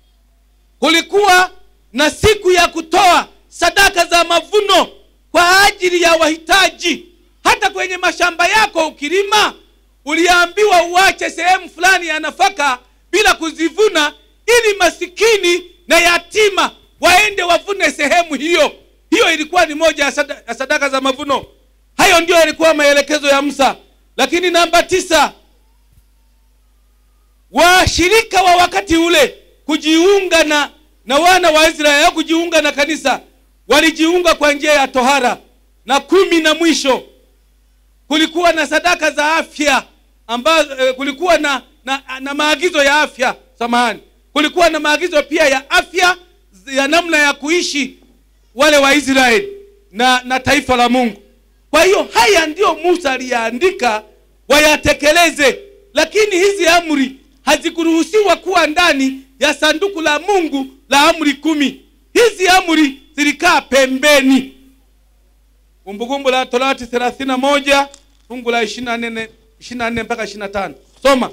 kulikuwa na siku ya kutoa sadaka za mavuno kwa ajili ya wahitaji hata kwenye mashamba yako ukilima uliambiwa uache sehemu fulani ya nafaka bila kuzivuna ili masikini na yatima waende wavune sehemu hiyo hiyo ilikuwa ni moja ya sada- ya sadaka za mavuno hayo ndio yalikuwa maelekezo ya musa lakini namba tisa washirika wa wakati ule kujiunga na na wana wa israeli au kujiunga na kanisa walijiunga kwa njia ya tohara na kumi na mwisho kulikuwa na sadaka za afya ambazo eh, kulikuwa na, na, na maagizo ya afya samahani kulikuwa na maagizo pia ya afya ya namna ya kuishi wale waisraeli na, na taifa la mungu kwa hiyo haya ndiyo musa aliyaandika wayatekeleze lakini hizi amri hazikuruhusiwa kuwa ndani ya sanduku la mungu la amri kumi hizi amri zilikaa pembeni kumbukumbu la torati 31 fungu la 24 24 mpaka 25 soma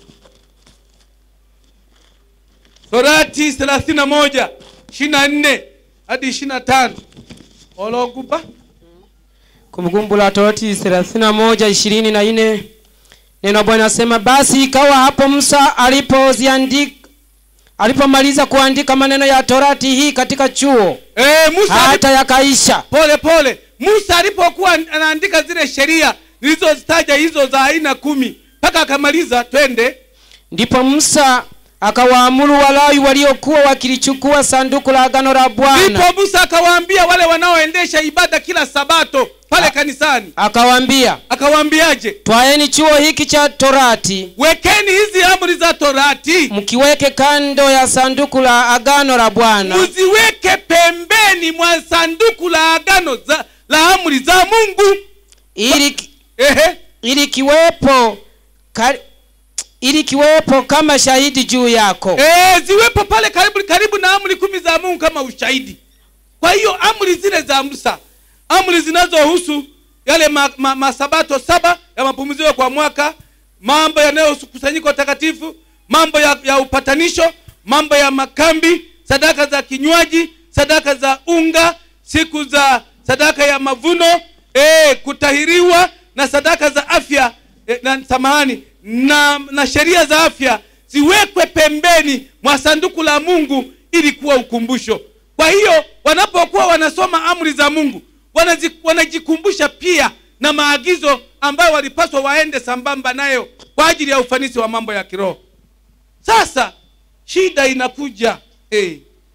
torati 31 24 hadi 25 ologupa kumbukumbu la torati 31 ishirini na nne neno la bwana asema basi ikawa hapo musa alipoziandika alipomaliza kuandika maneno ya torati hii katika chuo e, musa alipo- hata yakaisha pole pole musa alipokuwa anaandika zile sheria nilizozitaja hizo za aina kumi mpaka akamaliza twende ndipo musa akawaamuru walawi waliokuwa wakilichukua sanduku la agano la bwana ndipo musa akawaambia wale wanaoendesha ibada kila sabato pale kanisani akawaambia akawaambiaje twaeni chuo hiki cha torati wekeni hizi amri za torati mkiweke kando ya sanduku la agano la bwana muziweke pembeni mwa sanduku la agano za, la amri za mungu ili Ehe. ili kiwepo ka, ili kiwepo kama shahidi juu yako e, ziwepo pale karibu karibu na amri kumi za mungu kama ushahidi kwa hiyo amri zile za musa amri zinazohusu yale masabato ma, ma masabato saba ya mapumziko kwa mwaka mambo yanayohusu kusanyiko takatifu mambo ya, ya upatanisho mambo ya makambi sadaka za kinywaji sadaka za unga siku za sadaka ya mavuno e, kutahiriwa na sadaka za afya e, na samahani na, na sheria za afya ziwekwe pembeni mwa sanduku la mungu ili kuwa ukumbusho kwa hiyo wanapokuwa wanasoma amri za mungu wanazi, wanajikumbusha pia na maagizo ambayo walipaswa waende sambamba nayo kwa ajili ya ufanisi wa mambo ya kiroho sasa shida inakuja hey.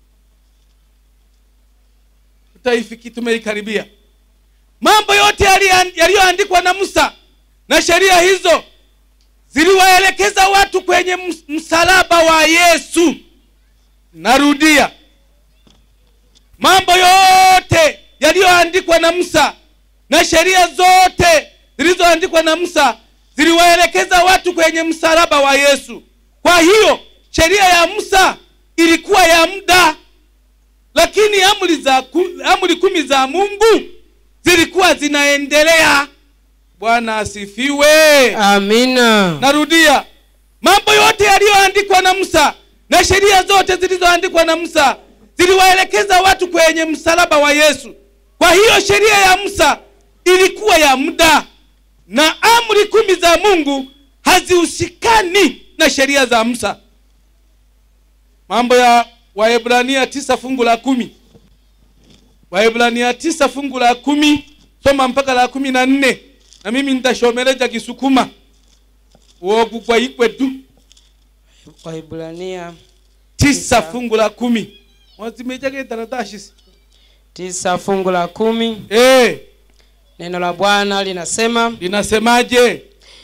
tutaifiki tumeikaribia mambo yote yalian- yaliyoandikwa na musa na sheria hizo ziliwaelekeza watu kwenye ms- msalaba wa yesu narudia mambo yote yaliyoandikwa na musa na sheria zote zilizoandikwa na musa ziliwaelekeza watu kwenye msalaba wa yesu kwa hiyo sheria ya musa ilikuwa ya muda lakini amri za ku, amri kumi za mungu zilikuwa zinaendelea bwana asifiwe amina narudia mambo yote yaliyoandikwa na musa na sheria zote zilizoandikwa na musa ziliwaelekeza watu kwenye msalaba wa yesu kwa hiyo sheria ya musa ilikuwa ya muda na amri kumi za mungu hazihusikani na sheria za musa mambo ya waebrania tisa fungu la kumi waebrania tisa fungu la kumi soma mpaka la kumi na nne na mimi nitashomereja kisukuma uogugwa ikwetu waibrania tisa fungu la kumi wazimejage taratashisi tisa fungu la kumi eh neno la bwana linasema linasemaje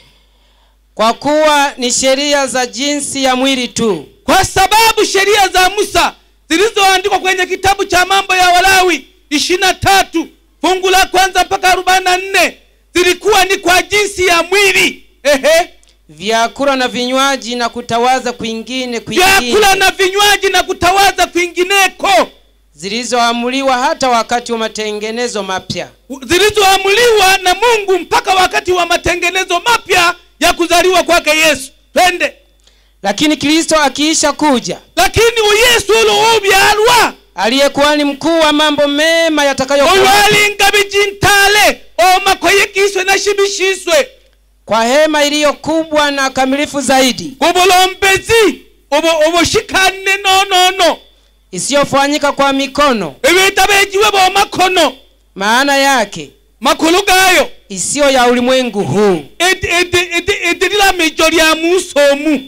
kwa kuwa ni sheria za jinsi ya mwili tu kwa sababu sheria za musa zilizoandikwa kwenye kitabu cha mambo ya walawi ishiri na tatu fungu la kwanza mpaka arobaini na nne zilikuwa ni kwa jinsi ya mwili ehe vyakula na vinywaji na kutawaza kwingine vyakula kwingine na vinywaji na kutawaza kwingineko zilizoamuliwa hata wakati wa matengenezo mapya zilizoamuliwa na mungu mpaka wakati wa matengenezo mapya ya kuzaliwa kwake yesu twende lakini kristo akiisha kuja lakini uyesu uluubyalwa aliyekuwa ni mkuu wa mambo mema yatakayokuwa olwalinga bijintale omakoyekiswe na shibishiswe kwa hema iliyo kubwa na kamilifu zaidi obulombezi obo obushikanne nonono isiyofanyika kwa mikono ebitabejiwe bomakono maana yake makulu gayo isiyo ya ulimwengu huu edirila mijo lya musomu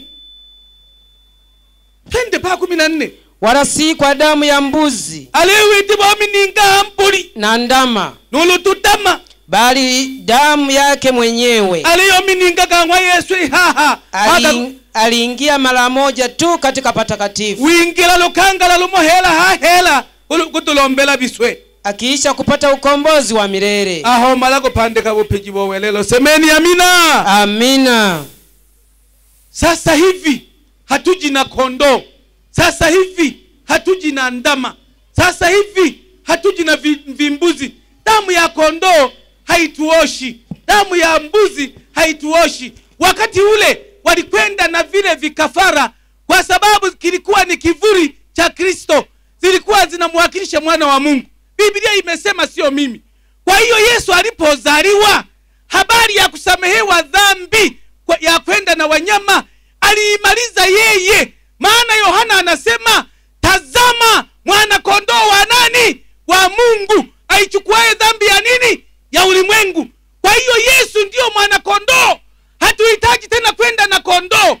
twende pa kumi na nne wala si kwa damu ya mbuzi aliwiti bomininga mbuli na ndama nulutudama bali damu yake mwenyewe aliyomininga kang'wa yesu ihaha Aka- Ali- aliingia mara moja tu katika patakatifu wingila lukangala lumohela hahela ulu- kutulombela biswe akiisha kupata ukombozi wa milele aho mala kupandika bupiji bowelelo semeni amina amina sasa hivi hatuji na kondoo sasa hivi hatuji na ndama sasa hivi hatuji na vi- vimbuzi damu ya kondoo haituoshi damu ya mbuzi haituoshi wakati ule walikwenda na vile vikafara kwa sababu kilikuwa ni kivuli cha kristo zilikuwa zinamwakilisha mwana wa mungu biblia imesema sio mimi kwa hiyo yesu alipozaliwa habari ya kusamehewa dhambi kwa- ya kwenda na wanyama aliimaliza yeye maana yohana anasema tazama mwana kondoo wa nani wa mungu aichukuaye dhambi ya nini ya ulimwengu kwa hiyo yesu ndiyo mwana kondoo hatuhitaji tena kwenda na kondoo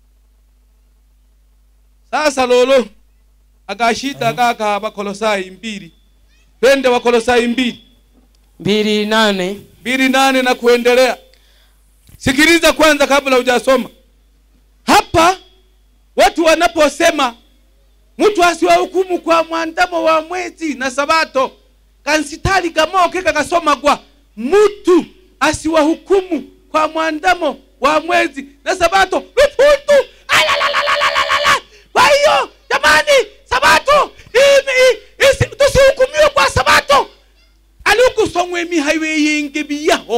sasa lolo akashita kaka wakolosai mbili twende wakolosai mbili mbili nane mbili nane na kuendelea sikiliza kwanza kabla hujasoma hapa watu wanaposema mtu asiwahukumu kwa mwandamo wa mwezi na sabato kansitali kamoke kakasomagwa mtu asiwahukumu kwa mwandamo wa mwezi na sabato luputu Alalalalalalalala. kwa hiyo jamani sabato imi- isi- tusihukumiwe kwa sabato alikusomwa emihayo yingi biyaho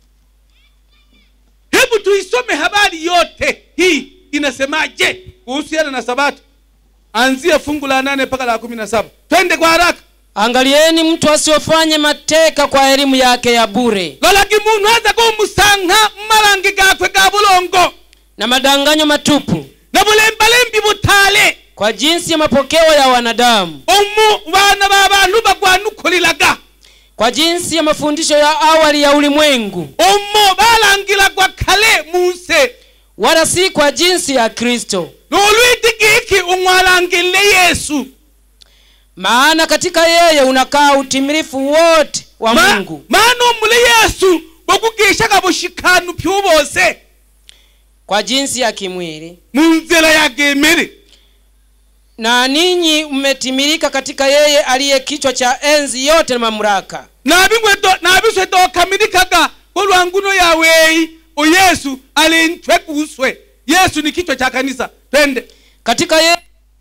hebu tuisome habari yote hii inasemaje kuhusiana na sabato anzia fungu la nane mpaka la kumi na saba twende kwa haraka angalieni mtu asiofanye mateka kwa elimu yake ya bure lolagi munhu aza kumusanga mmalangi gakwe ga bulongo na madanganyo matupu na bulembalembi butale kwa jinsi ya mapokeo ya wanadamu omu bana ba bantu bagwanukulilaga kwa jinsi ya mafundisho ya awali ya ulimwengu omo balangilagwa kale muse wala si kwa jinsi ya kristo nolwiti giki umwalangile yesu maana katika yeye unakaa utimilifu wote wa Ma- mungu maana omule yesu bokugishaga bushikanu pyubose kwa jinsi ya kimwili munzira yagemere na ninyi mmetimilika katika yeye aliye kichwa cha enzi yote na mamlaka nabiswe dokamilikaga kolwanguno yaweyi uyesu alintwe kuswe yesu ni kichwa cha kanisa twende katika yeye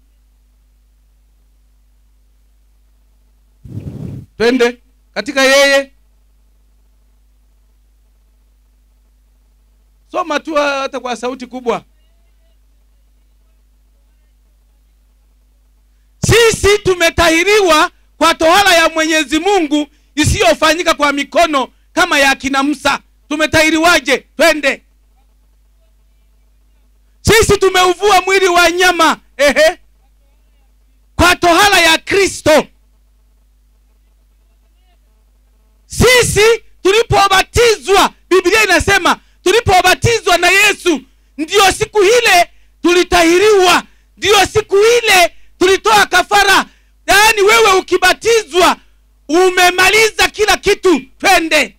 twende katika yeye soma tu hata kwa sauti kubwa sisi tumetahiriwa kwa tohara ya mwenyezi mungu isiyofanyika kwa mikono kama ya kina musa tumetahiriwaje twende sisi tumeuvua mwili wa nyama ehe kwa tohara ya kristo sisi tulipobatizwa biblia inasema tulipobatizwa na yesu ndiyo siku ile tulitahiriwa ndiyo siku ile tulitoa kafara yaani wewe ukibatizwa umemaliza kila kitu twende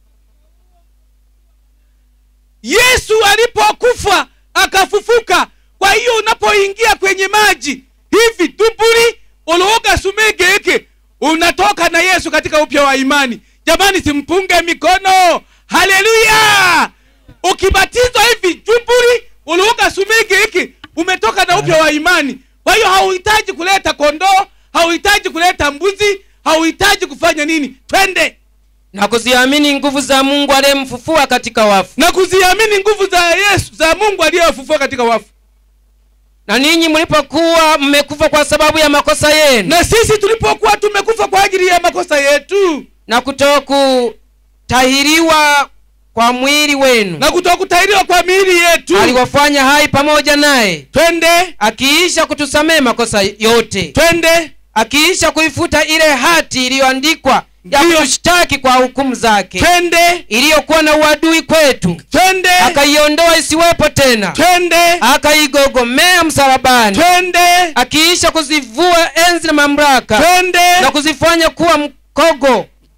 yesu alipokufa akafufuka kwa hiyo unapoingia kwenye maji hivi tupuri uluhuga sumegeke unatoka na yesu katika upya wa imani jamani simpunge mikono haleluya ukibatizwa hivi tupuri uluhuga sumegeke umetoka na upya wa imani kwa hiyo hauhitaji kuleta kondoo hauhitaji kuleta mbuzi hauhitaji kufanya nini twende na kuziamini nguvu za mungu aliyemfufua katika wafu na kuziamini nguvu za yesu za mungu aliyewafufua katika wafu na ninyi mlipokuwa mmekufa kwa sababu ya makosa yenu na sisi tulipokuwa tumekufa kwa ajili ya makosa yetu na kutokutahiriwa kwa mwili wenu na kutokutahiriwa kwa miili yetu aliwafanya hai pamoja naye twende akiisha kutusamehe makosa yote twende akiisha kuifuta ile hati iliyoandikwa ya Ndiyo. kushtaki kwa hukumu zake twende iliyokuwa na uadui kwetu twende akaiondoa isiwepo tena twende akaigogomea msalabani twende akiisha kuzivua enzi na mamlaka twende na kuzifanya kuwa mkogo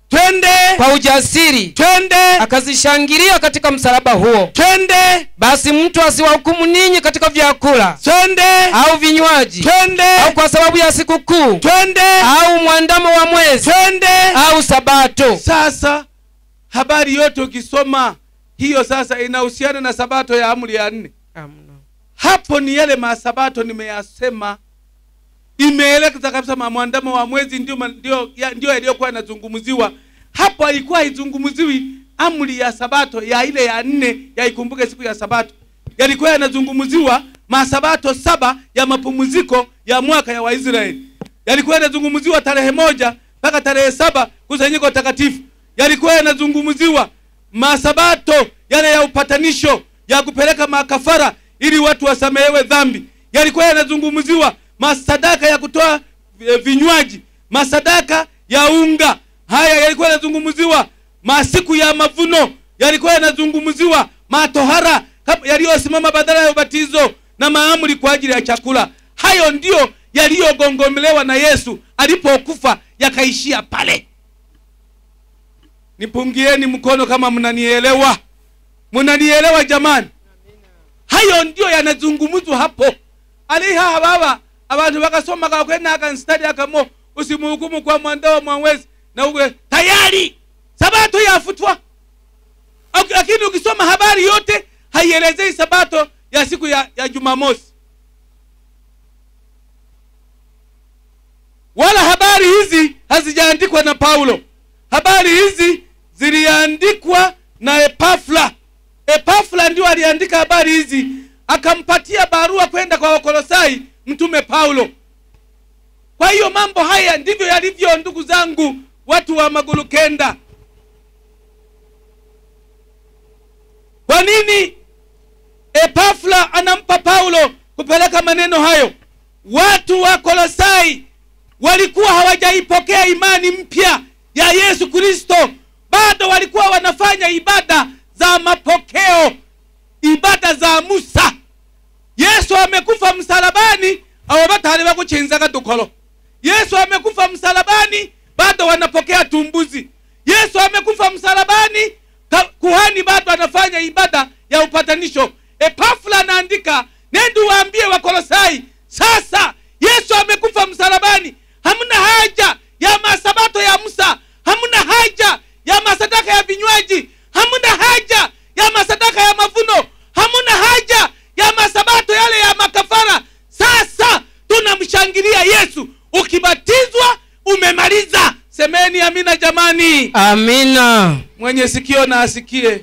twende kwa ujasiri twende akazishangilia katika msalaba huo twende basi mtu asiwahukumu ninyi katika vyakula twende au vinywaji twende au kwa sababu ya sikukuu twende au mwandamo wa mwezi twende au sabato sasa habari yote ukisoma hiyo sasa inahusiana na sabato ya amri ya nne hapo ni yale masabato nimeyasema imeelekeza kabisa ma- mwandamo wa mwezi ndio ma- ndio ya- ndio yaliyokuwa yanazungumziwa hapo haikuwa haizungumziwi amri ya sabato ya ile ya nne ya ikumbuke siku ya sabato yalikuwa yanazungumziwa masabato saba ya mapumziko ya mwaka ya waisraeli yalikuwa yanazungumziwa tarehe moja mpaka tarehe saba kusanyiko takatifu yalikuwa yanazungumziwa masabato yale ya upatanisho ya kupeleka makafara ili watu wasamehewe dhambi yalikuwa yanazungumziwa masadaka ya kutoa eh, vinywaji masadaka ya unga haya yalikuwa yanazungumziwa masiku ya mavuno yalikuwa yanazungumziwa matohara kama- yaliyosimama badala ya ubatizo na maamri kwa ajili ya chakula hayo ndiyo yaliyogongomelewa na yesu alipokufa yakaishia pale nipungieni mkono kama mnanielewa mnanielewa jamani hayo ndio yanazungumzwa hapo aliha baba abantu bakasoma kakwena akanstadi akamo usimuhukumu kwa mwandao mwawezi na uwe tayari sabato yafutwa Ak- lakini ukisoma habari yote haielezei sabato ya siku ya, ya jumamosi wala habari hizi hazijaandikwa na paulo habari hizi ziliandikwa na epafla epafla ndio aliandika habari hizi akampatia barua kwenda kwa wakolosai mtume paulo kwa hiyo mambo haya ndivyo yalivyo ndugu zangu watu wa magulu kenda kwa nini epafla anampa paulo kupeleka maneno hayo watu wa kolosai walikuwa hawajaipokea imani mpya ya yesu kristo bado walikuwa wanafanya ibada za mapokeo ibada za musa yesu amekufa msalabani abo batali bakuchinzaga dukolo yesu amekufa msalabani bado wanapokea tumbuzi yesu amekufa msalabani ka- kuhani bado anafanya ibada ya upatanisho epafula anaandika nende waambie wakolosai sasa yesu amekufa msalabani hamna haja ya masabato ya musa hamna haja ya masadaka ya vinywaji hamna haja ya masadaka ya mavuno hamna haja ya masabato yale ya makafara sasa tunamshangilia yesu ukibatizwa umemaliza semeni amina jamani amina mwenye sikio na asikie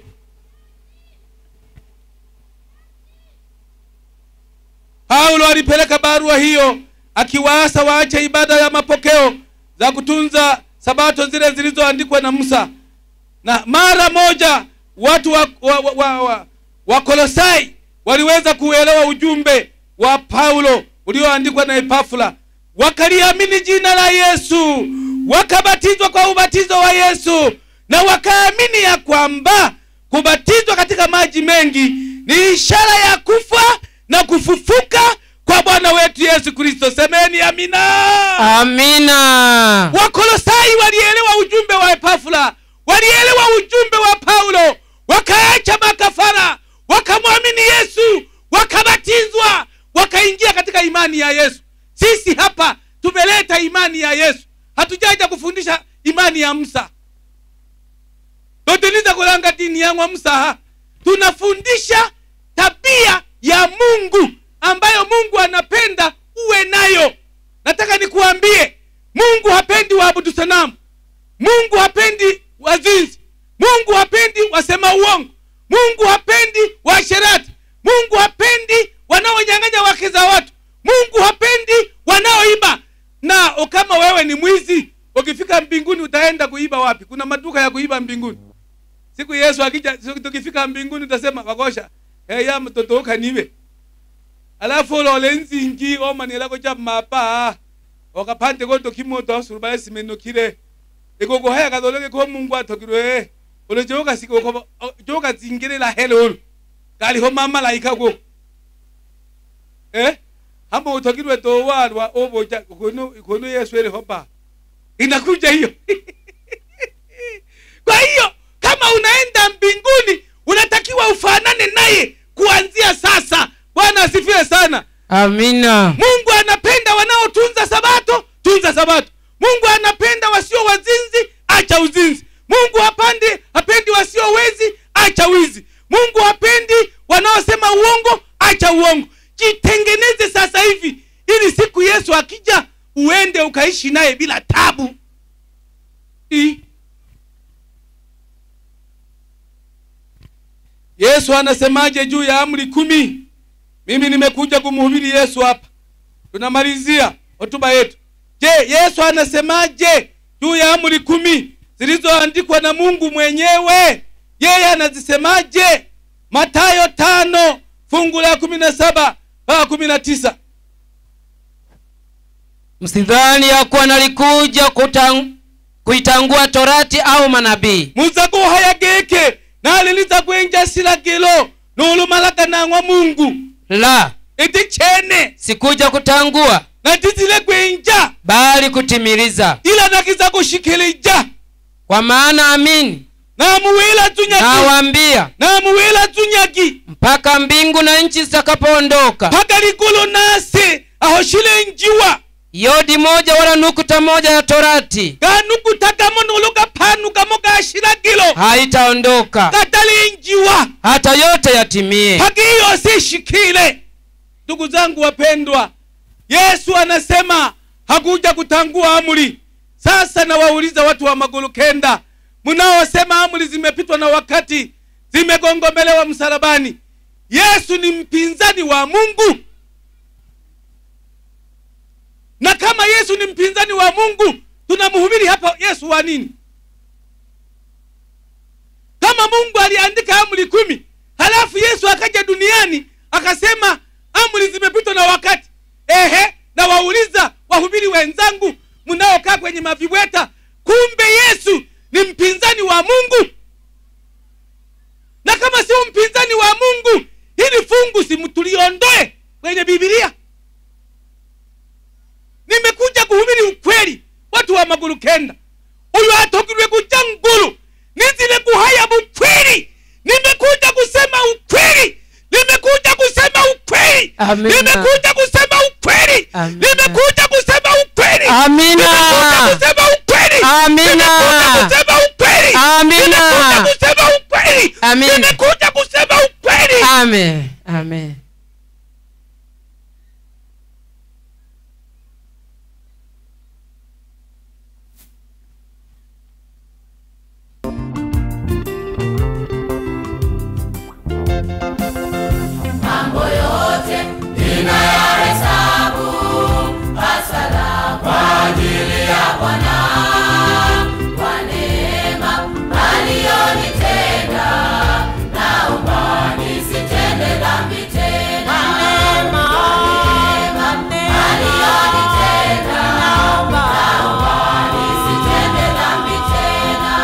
paulo alipeleka barua hiyo akiwaasa waache ibada ya mapokeo za kutunza sabato zile zilizoandikwa na musa na mara moja watu wa, wa, wa, wa, wa, wa kolosai waliweza kuelewa ujumbe wa paulo ulioandikwa na epafula wakaliamini jina la yesu wakabatizwa kwa ubatizo wa yesu na wakaamini ya kwamba kubatizwa katika maji mengi ni ishara ya kufa na kufufuka kwa bwana wetu yesu kristo semeni amina amina wakolosai walielewa ujumbe wa epafula walielewa ujumbe wa paulo wakaacha makafara wakamwamini yesu wakabatizwa wakaingia katika imani ya yesu sisi hapa tumeleta imani ya yesu hatujaja kufundisha imani ya musa totiliza kulanga dini yangwa musa tunafundisha tabia ya mungu ambayo mungu anapenda uwe nayo nataka nikuambie mungu hapendi waabudu sanamu mungu hapendi wazinzi mungu hapendi wasema uongo mungu hapendi waasherati mungu hapendi wanaonyang'anya wake za watu mungu hapendi wanaoiba na kama wewe ni mwizi ukifika mbinguni utaenda kuiba wapi kuna maduka ya kuiba mbinguni siku yesu akija siku tukifika mbinguni utasema wakosha eya mtoto ukaniwe alafu ulole nzingi omanilako cha mapa okapande kotokimoto asurubale simenokile ikokohaya katholeke ko mungu atokilwe ulo jokazingilila hele ulu kaliho mamalaika ko eh hamba utokilwe towalwa oboja kono kono yesu eliho ba inakuja hiyo kwa hiyo kama unaenda mbinguni unatakiwa ufanane naye kuanzia sasa bwana asifiwe sana amina mungu anapenda wanaotunza sabato tunza sabato mungu anapenda wasio wazinzi acha uzinzi mungu hapandi hapendi wasio wezi acha wizi mungu hapendi wanaosema uongo acha uongo jitengeneze sasa hivi ili siku yesu akija uende ukaishi naye bila tabu I. yesu anasemaje juu ya amri kumi mimi nimekuja kumhubiri yesu hapa tunamalizia hotuba yetu je yesu anasemaje juu ya amri kumi zilizoandikwa na mungu mwenyewe yeye anazisemaje matayo tano fungu la kumi na saba mpaka kumi na tisa msidhani ya kuwa nalikuja kutang, kuitangua torati au manabii muza kuhaya geke naliliza kwenja silagilo nulumalaka mungu la iti chene sikuja kutangua natizile kwenja bali kutimiliza ila nakiza kushikilija kwa maana amini namuwila tunyaki nawaambia namuwila tunyaki mpaka mbingu na nchi zitakapoondoka paka likulu nasi aho shilenjiwa yodi moja wala nukuta moja ya torati ganukutagamo nulugaphanukamo gashilagilo haitaondoka katalinjiwa hata yote yatimie haki hiyo sishikile ndugu zangu wapendwa yesu anasema hakuja kutangua amri sasa nawauliza watu wa magulu kenda mnaosema amri zimepitwa na wakati zimegongomelewa msalabani yesu ni mpinzani wa mungu na kama yesu ni mpinzani wa mungu tunamhubiri hapa yesu wa nini kama mungu aliandika amri kumi halafu yesu akaja duniani akasema amri zimepitwa na wakati ehe na wauliza wahubiri wenzangu mnaokaa kwenye maviweta kumbe yesu ni mpinzani wa mungu na kama sio mpinzani wa mungu hili fungu simtuliondoe kwenye bibilia nimekuja kuhubiri ukweli watu wa magulu kenda uyu atogirwe kuja ngulu nizile kuhaya bukweli nimekuja kusema ukweli nimekuja kusema ukweli Amina. nimekuja kusema ukweli Amina. nimekuja kusema ukweli Amina. nimekuja kusema ukweli Amina. nimekuja kusema ukweli Amina. nimekuja kusema ukweli Amina. nimekuja kusema ukweli amen amen mambo yote ninayahesabu hasara kwa ajili ya Bwana, kwa neema aliyonitenda, naomba nisitende dhambi tena. Kwa neema aliyonitenda, naomba nisitende dhambi tena.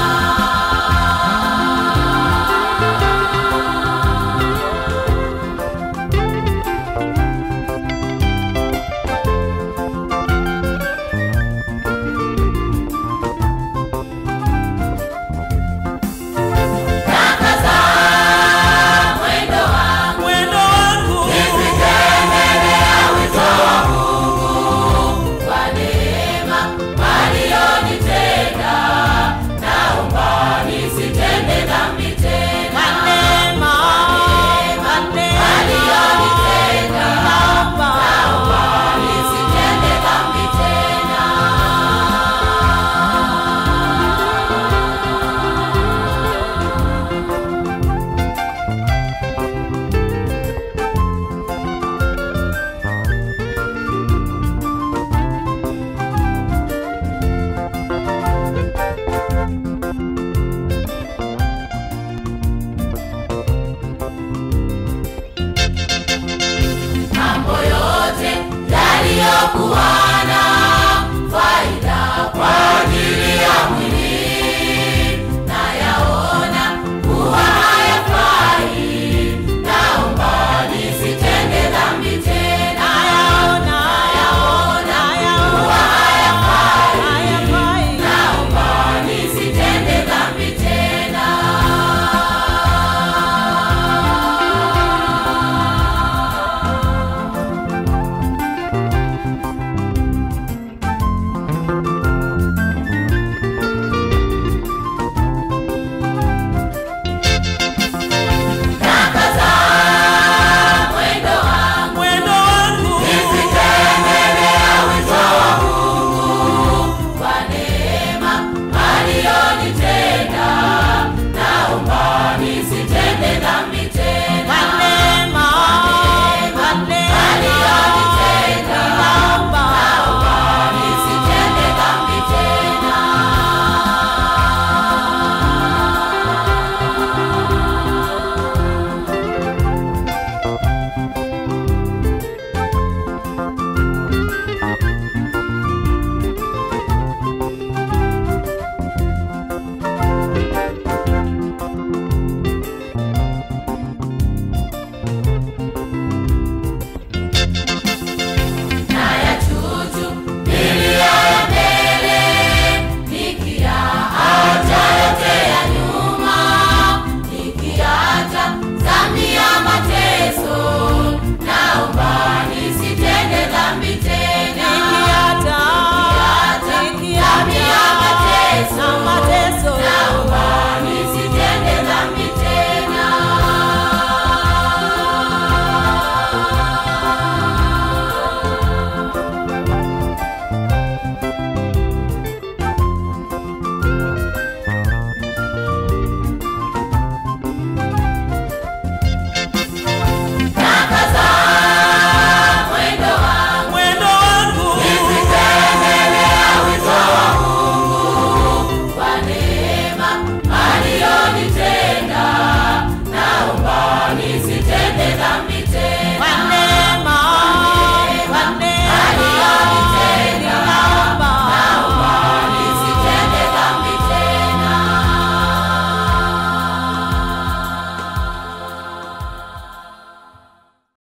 mwendo wangu mwendo wangu nifike mbele ya wito wa Mungu kwa neema aliyonitenda naomba nisitende dhambi tena neema aliyonitenda naomba nisitende dhambi tena mambo yote yaliyokuwa